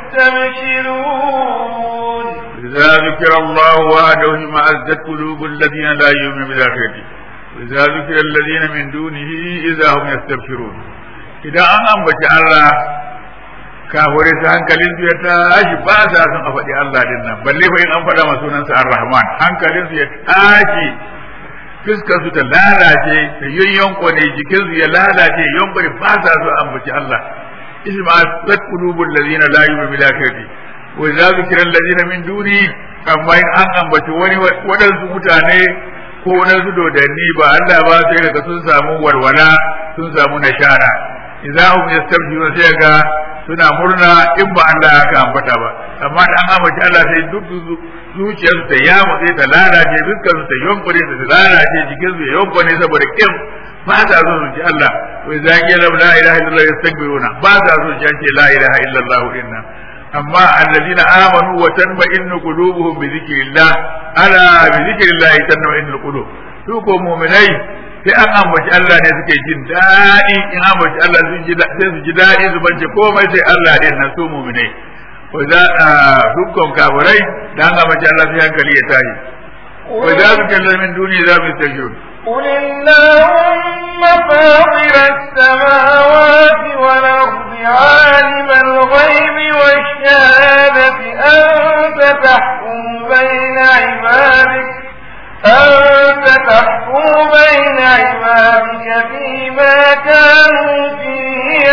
S3: يستبشرون
S4: إذا ذكر الله وحده اشمأزت قلوب الذين لا يؤمنون بالآخرة وإذا ذكر الذين من دونه إذا هم يستبشرون إذا أن أنبت الله kafure ta hankalin su ya tashi ba sa son a faɗi Allah din nan balle fa in an faɗa masa sunansa Ar-Rahman hankalin su ya tashi fuskar su ta lalace ta yayyanko ne jikin su ya lalace yanko ne ba sa so ambaci Allah isma sat qulubul ladina la yu'minu bil akhirati wa idza zikra alladina min duni amma in an ambaci wani wadansu mutane ko wadansu dodanni ba Allah ba sai daga sun samu walwala sun samu nashara idza hum yastabshiruna sai ga suna murna in ba Allah aka ambata ba amma da an ambaci Allah sai duk zuciyarsu ta yamu sai ta lalace dukkan su ta yonkure ta lalace jikin su ya yonkure saboda kin ba sa so su ji Allah wai za ki la ilaha illallah yastaghfiruna ba sa so su ce la ilaha illallah inna amma alladina amanu wa tanma'innu qulubuhum bi dhikrillah ala bi dhikrillah tanma'innu qulub su ko mu'minai sai an ambaci Allah ne suke jin daɗi in ambaci Allah sun ji sai su ji daɗi su bance komai sai Allah ne na su mu'minai ko za a dukkan kafirai da an ambaci Allah sai hankali ya tashi ko za su kalla min duniya za mu yi
S3: قل اللهم فاطر السماوات والأرض عالم الغيب والشهادة أنت تحكم بين عبادك أنت تحكم بين عبادك فيما كانوا فيه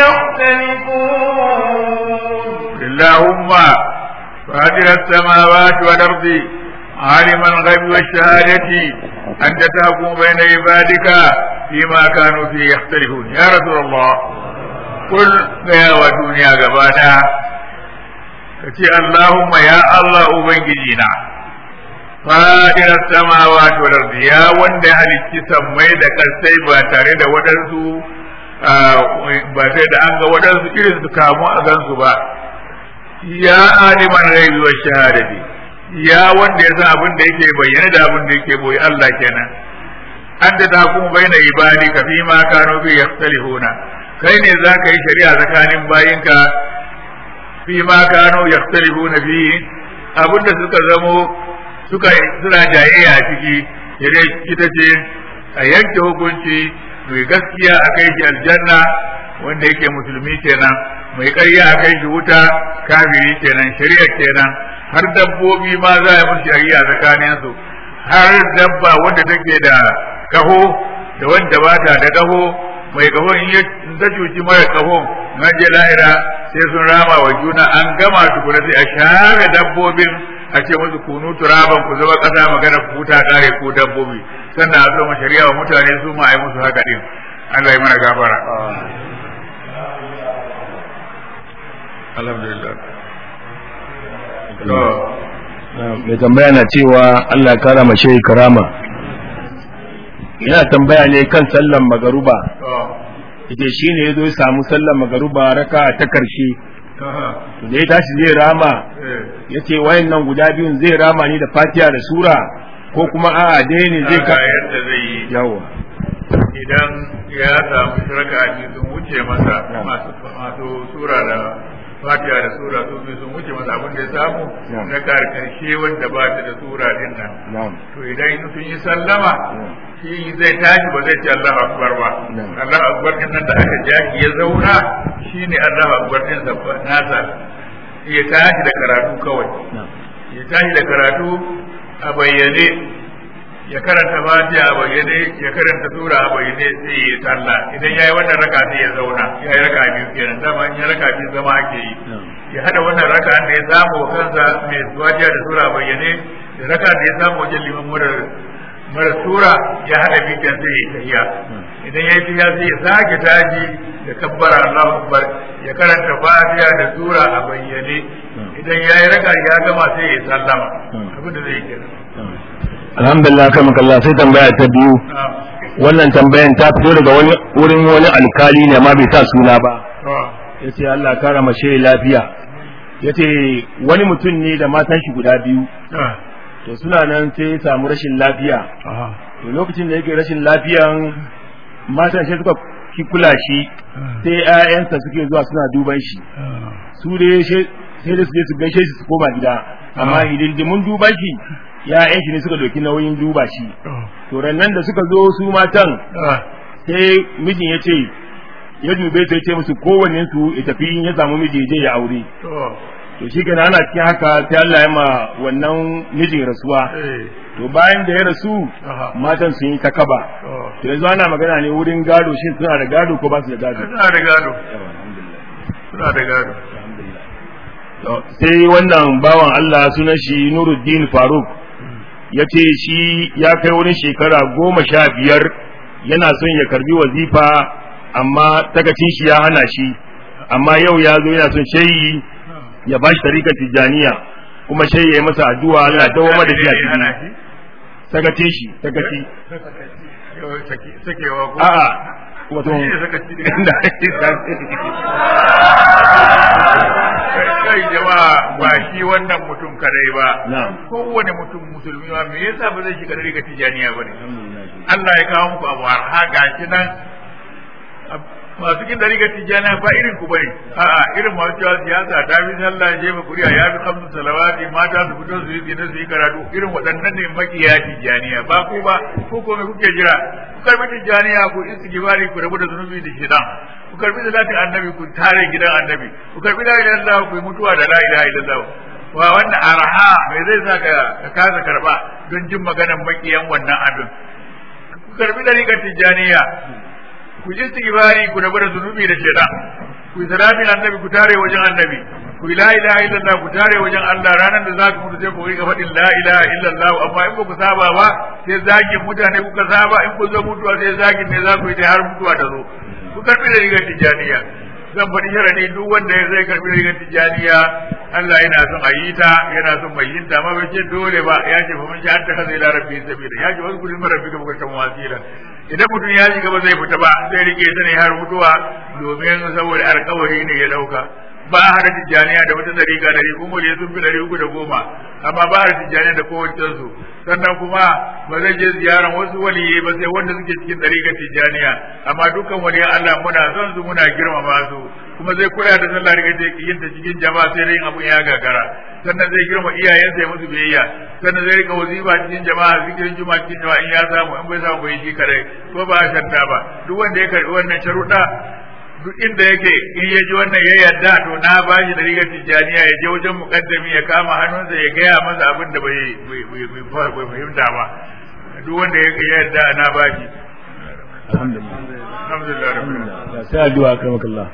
S3: يختلفون
S4: اللهم فاطر السماوات والأرض عالم الغيب والشهادة أنت تحكم بين عبادك فيما كانوا فيه يختلفون يا رسول الله قل يا ودنيا غبانا كتي اللهم يا الله أبنجينا فاطر السماوات والأرض يا وند هلكي سمي da kasai ba tare da waɗansu ba sai da an ga waɗansu irin su kamu a gansu ba ya aliman ghaibi wa shahadati ya wanda ya san abin da yake bayyana da abin da yake boye Allah kenan an da tahkumu baina ibadi ka fi ma kanu bi yakhtalifuna kai ne za ka yi shari'a tsakanin bayinka fi ma kanu yakhtalifuna fi abin da suka zamo suka suna jayayya a ciki yadda ita ce a yanke hukunci mai gaskiya a kai shi aljanna wanda yake musulmi kenan mai ƙarya a kai shi wuta kafiri kenan shari'a kenan har dabbobi ma za a musu shari'a tsakanin su har dabba wanda take da kaho da wanda ba ta da kaho mai kaho in ya ta cuci mara kaho na je lahira sai sun rama wa juna an gama tukuna sai a share dabbobin a ce musu kunu turaban ku zama kasa magana ku huta kare ko dabbobi sannan a zama shari'a wa mutane su ma a yi musu haka din Allah ya mana gafara alhamdulillah
S5: mai tambaya na cewa Allah kara mace karama yana tambaya ne kan sallan magaruba ita shi ne ya zo samu sallan magaruba raka ta karshe da ya tashi zai rama ya ce wayan nan guda biyun zai rama ni da fatiha da sura ko kuma a'a dai ne zai ka
S4: yadda zai yi
S5: yawa
S4: idan ya samu shirka a sun wuce masa masu sura da fatiha da sura su biyu sun wuce masa abin da ya samu na karshe wanda ba ta da sura din nan to idan sun yi sallama shi zai tashi ba zai ce Allahu akbar ba Allahu akbar din nan da aka jaki ya zauna shine Allahu akbar din sa nasa ya tashi da karatu kawai ya tashi da karatu a bayyane ya karanta fatiha a bayyane ya karanta sura a bayyane sai ya sallah idan yayi wannan raka sai ya zauna yayi raka biyu kenan dama in ya raka biyu zama ake yi ya hada wannan raka da ya samu wa kansa mai fatiha da sura a bayyane da raka da ya samu wajen liman murar mara sura ya hada biyu kenan sai ya tahiya idan yayi tahiya sai ya sake taji da kabbara Allahu akbar ya karanta fatiha da sura a bayyane idan yayi raka ya gama sai ya sallama abin da zai kenan
S5: alhamdulillah kan makalla sai tambaya ta biyu wannan tambayan ta fito daga wani wurin wani alkali ne amma bai sa suna ba yace Allah kara mace lafiya yace wani mutum ne da matan shi guda biyu to suna nan sai ya samu rashin lafiya to lokacin da yake rashin lafiyan matan shi suka ki kula shi sai ƴaƴansa suke zuwa suna duban shi su dai sai da su je su gaishe shi su koma gida amma hidindimun duban shi ya'yan shi ne suka doki nauyin duba shi to rannan da suka zo su matan sai mijin ya ce ya dube ta ce musu kowanne su ya tafi in ya samu miji je ya aure to to shi kenan ana cikin haka sai Allah ya ma wannan mijin rasuwa
S4: eh
S5: to bayan da ya rasu
S4: Aha.
S5: matan sun yi ta kaba to yanzu ana magana ne wurin gado shin suna da gado ko ba su da gado
S4: suna da gado suna da gado
S5: To, sai wannan bawan Allah sunan shi Nuruddin Faruk ya ce shi ya kai wani shekara goma sha biyar yana son ya karbi wazifa amma takacin shi ya hana shi amma yau ya zo yana son shayi ya bashi tarikar tijjaniya kuma shayi ya yi masa addu'a Allah dawo da shi a
S4: hana
S5: ciki
S4: shi
S5: takacin shi takaci
S4: Yau sake- sakewa ko
S5: a'a wato
S4: Shi ne sakaci ne.
S5: da
S4: kai jama'a ba shi wannan mutum kadai ba
S5: na'am
S4: kowane mutum musulmi ma me yasa ba zai shiga riga tijaniya ba ne Allah ya kawo muku abu har gashi nan masu kin dariga tijaniya ba irin ku bane a'a irin masu cewa siyasa ta fi sallah je ba kuriya ya fi kamsu salawati mata su fito su yi zina su yi karatu irin waɗannan ne makiya tijaniya ba ku ba ko ko me kuke jira ku karbi tijaniya ku istighfari ku rabu da zunubi da shedan ku karbi salatin annabi ku tare gidan annabi ku karbi la ilaha illallah ku yi mutuwa da la ilaha illallah wa wannan arha me zai sa ka ka kasa karba don jin maganan makiyan wannan abin ku karbi dariƙar tijaniya ku ji istighfari ku rabu da zunubi da shaitan ku yi salatin annabi ku tare wajen annabi ku yi la ilaha illallah ku tare wajen Allah ranar da za ku mutu sai ku riga faɗin la ilaha illallah amma in ba ku saba ba sai zagin mutane kuka saba in ku zo mutuwa sai zagin ne za ku yi ta har mutuwa ta zo ku karbi da rigar tijaniya zan faɗi sharadi duk wanda ya zai karbi da rigar tijaniya Allah yana son a yi ta yana son mai yin ta amma bai ce dole ba ya ce fa mun ji an ta kaza ila rabbi sabila ya ce wasu kudin rabbi ka bukatan wasila idan mutum ya shiga ba zai fita ba zai rike ta ne har mutuwa domin saboda alkawari ne ya dauka ba a hada tijjaniya da wata dariƙa dari kuma ne sun fi dari uku da goma amma ba a hada tijjaniya da kowace su sannan kuma ba zai je ziyaran wasu waliyai ba sai wanda suke cikin dariƙa tijjaniya amma dukkan waliyan Allah muna son su muna girmama su kuma zai kula da sallah daga yin ta cikin jama'a sai dai abun ya gagara sannan zai girma iyayensa ya musu biyayya sannan zai rika wazifa cikin jama'a zikirin juma'a cikin jama'a in ya samu in bai samu bai shi kare ko ba a shanta ba duk wanda ya karbi wannan sharuɗa duk inda yake in ya ji wannan ya yarda to na ba shi da rigar tijjaniya ya je wajen mukaddami ya kama hannunsa ya gaya masa abin da bai bai fahimta ba duk wanda ya yarda na ba shi
S5: alhamdulillah
S4: alhamdulillah rabbil alamin
S5: sai addu'a akramakallah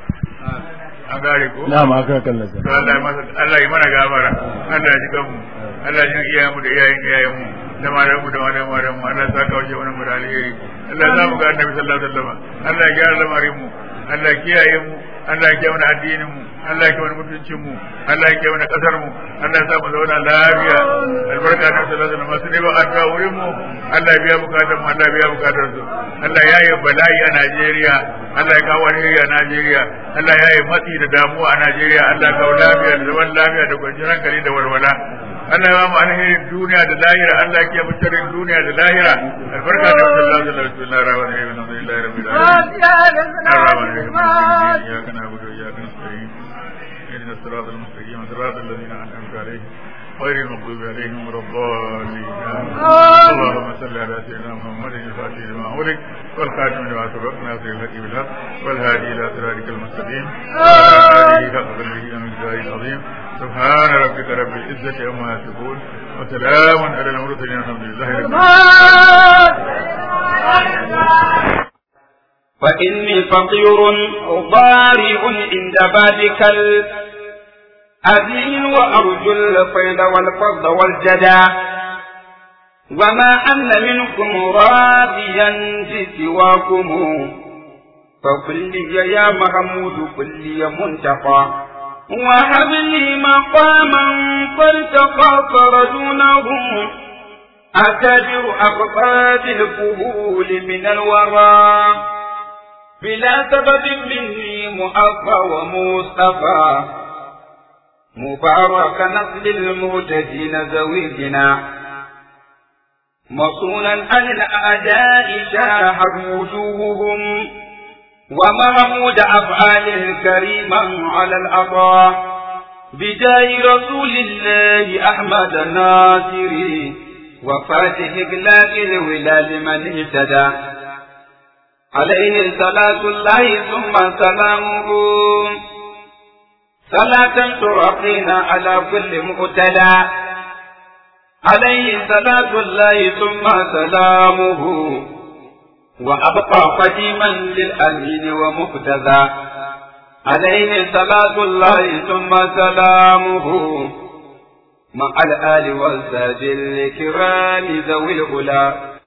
S4: an gare ko
S5: na'am akramakallah
S4: to Allah ya masa Allah ya mana gafara Allah ya ji kanmu Allah ya ji iyayen mu da iyayen iyayen mu da malaman mu da malaman malaman mu Allah ya saka wajen wannan mu da alheri Allah ya zamu ga Annabi sallallahu alaihi wasallam Allah ya gyara lamarin mu Allah ya kiyaye mu Allah ya kiyaye mana addinin mu Allah ya kiyaye mana mutuncin mu Allah ya kiyaye mana kasar mu Allah ya sa mu zauna lafiya albarka da sallallahu alaihi wasallam sai ba addu'a wurin mu Allah ya biya bukatun mu Allah ya biya bukatun su Allah ya yi bala'i a Najeriya Allah ya kawo alheri a Najeriya Allah ya yi matsi da damuwa a Najeriya Allah ya kawo lafiya da zaman lafiya da kwanciyar hankali da walwala Allah ya ba mu alherin duniya da lahira Allah ya mu sharrin duniya da lahira albarka da sallallahu alaihi wasallam bismillahir rahmanir rahim alhamdulillahi rabbil alamin الرحمن الرحيم إياك نعبد وإياك نستعين اهدنا الصراط المستقيم صراط الذين أنعمت عليهم غير المغضوب عليهم ولا الضالين اللهم صل على سيدنا محمد الفاتح لما أغلق والخاتم لما سبق ناصر الحق بالحق والهادي إلى صراطك المستقيم وعلى آله حق قدره ومقداره العظيم سبحان ربك رب العزة عما يصفون وسلام على المرسلين الحمد لله رب العالمين
S1: فإني فقير ضارع عند بابك الأذين وأرجو الفيض والفضل والجدى وما أن منكم راضيا في سواكم فقل لي يا محمود قل لي منتقى وهب لي مقاما فارتقى فرجونه أتبر أقطاب الفهول من الورى بلا سبب مني مؤفى ومصطفى مبارك نسل المهتدين زويدنا مصونا عن الأعداء شاحت وجوههم ومحمود أفعال كريما على العطاء بداي رسول الله أحمد الناصري وفاتح إغلاق الولاد من اهتدى عليه صلاة الله ثم سلامه صلاة ترقينا على كل مقتدى عليه صلاة الله ثم سلامه وأبقى قديما للأمين ومقتدى عليه صلاة الله ثم سلامه مع الآل والزاد الكرام ذوي الأولى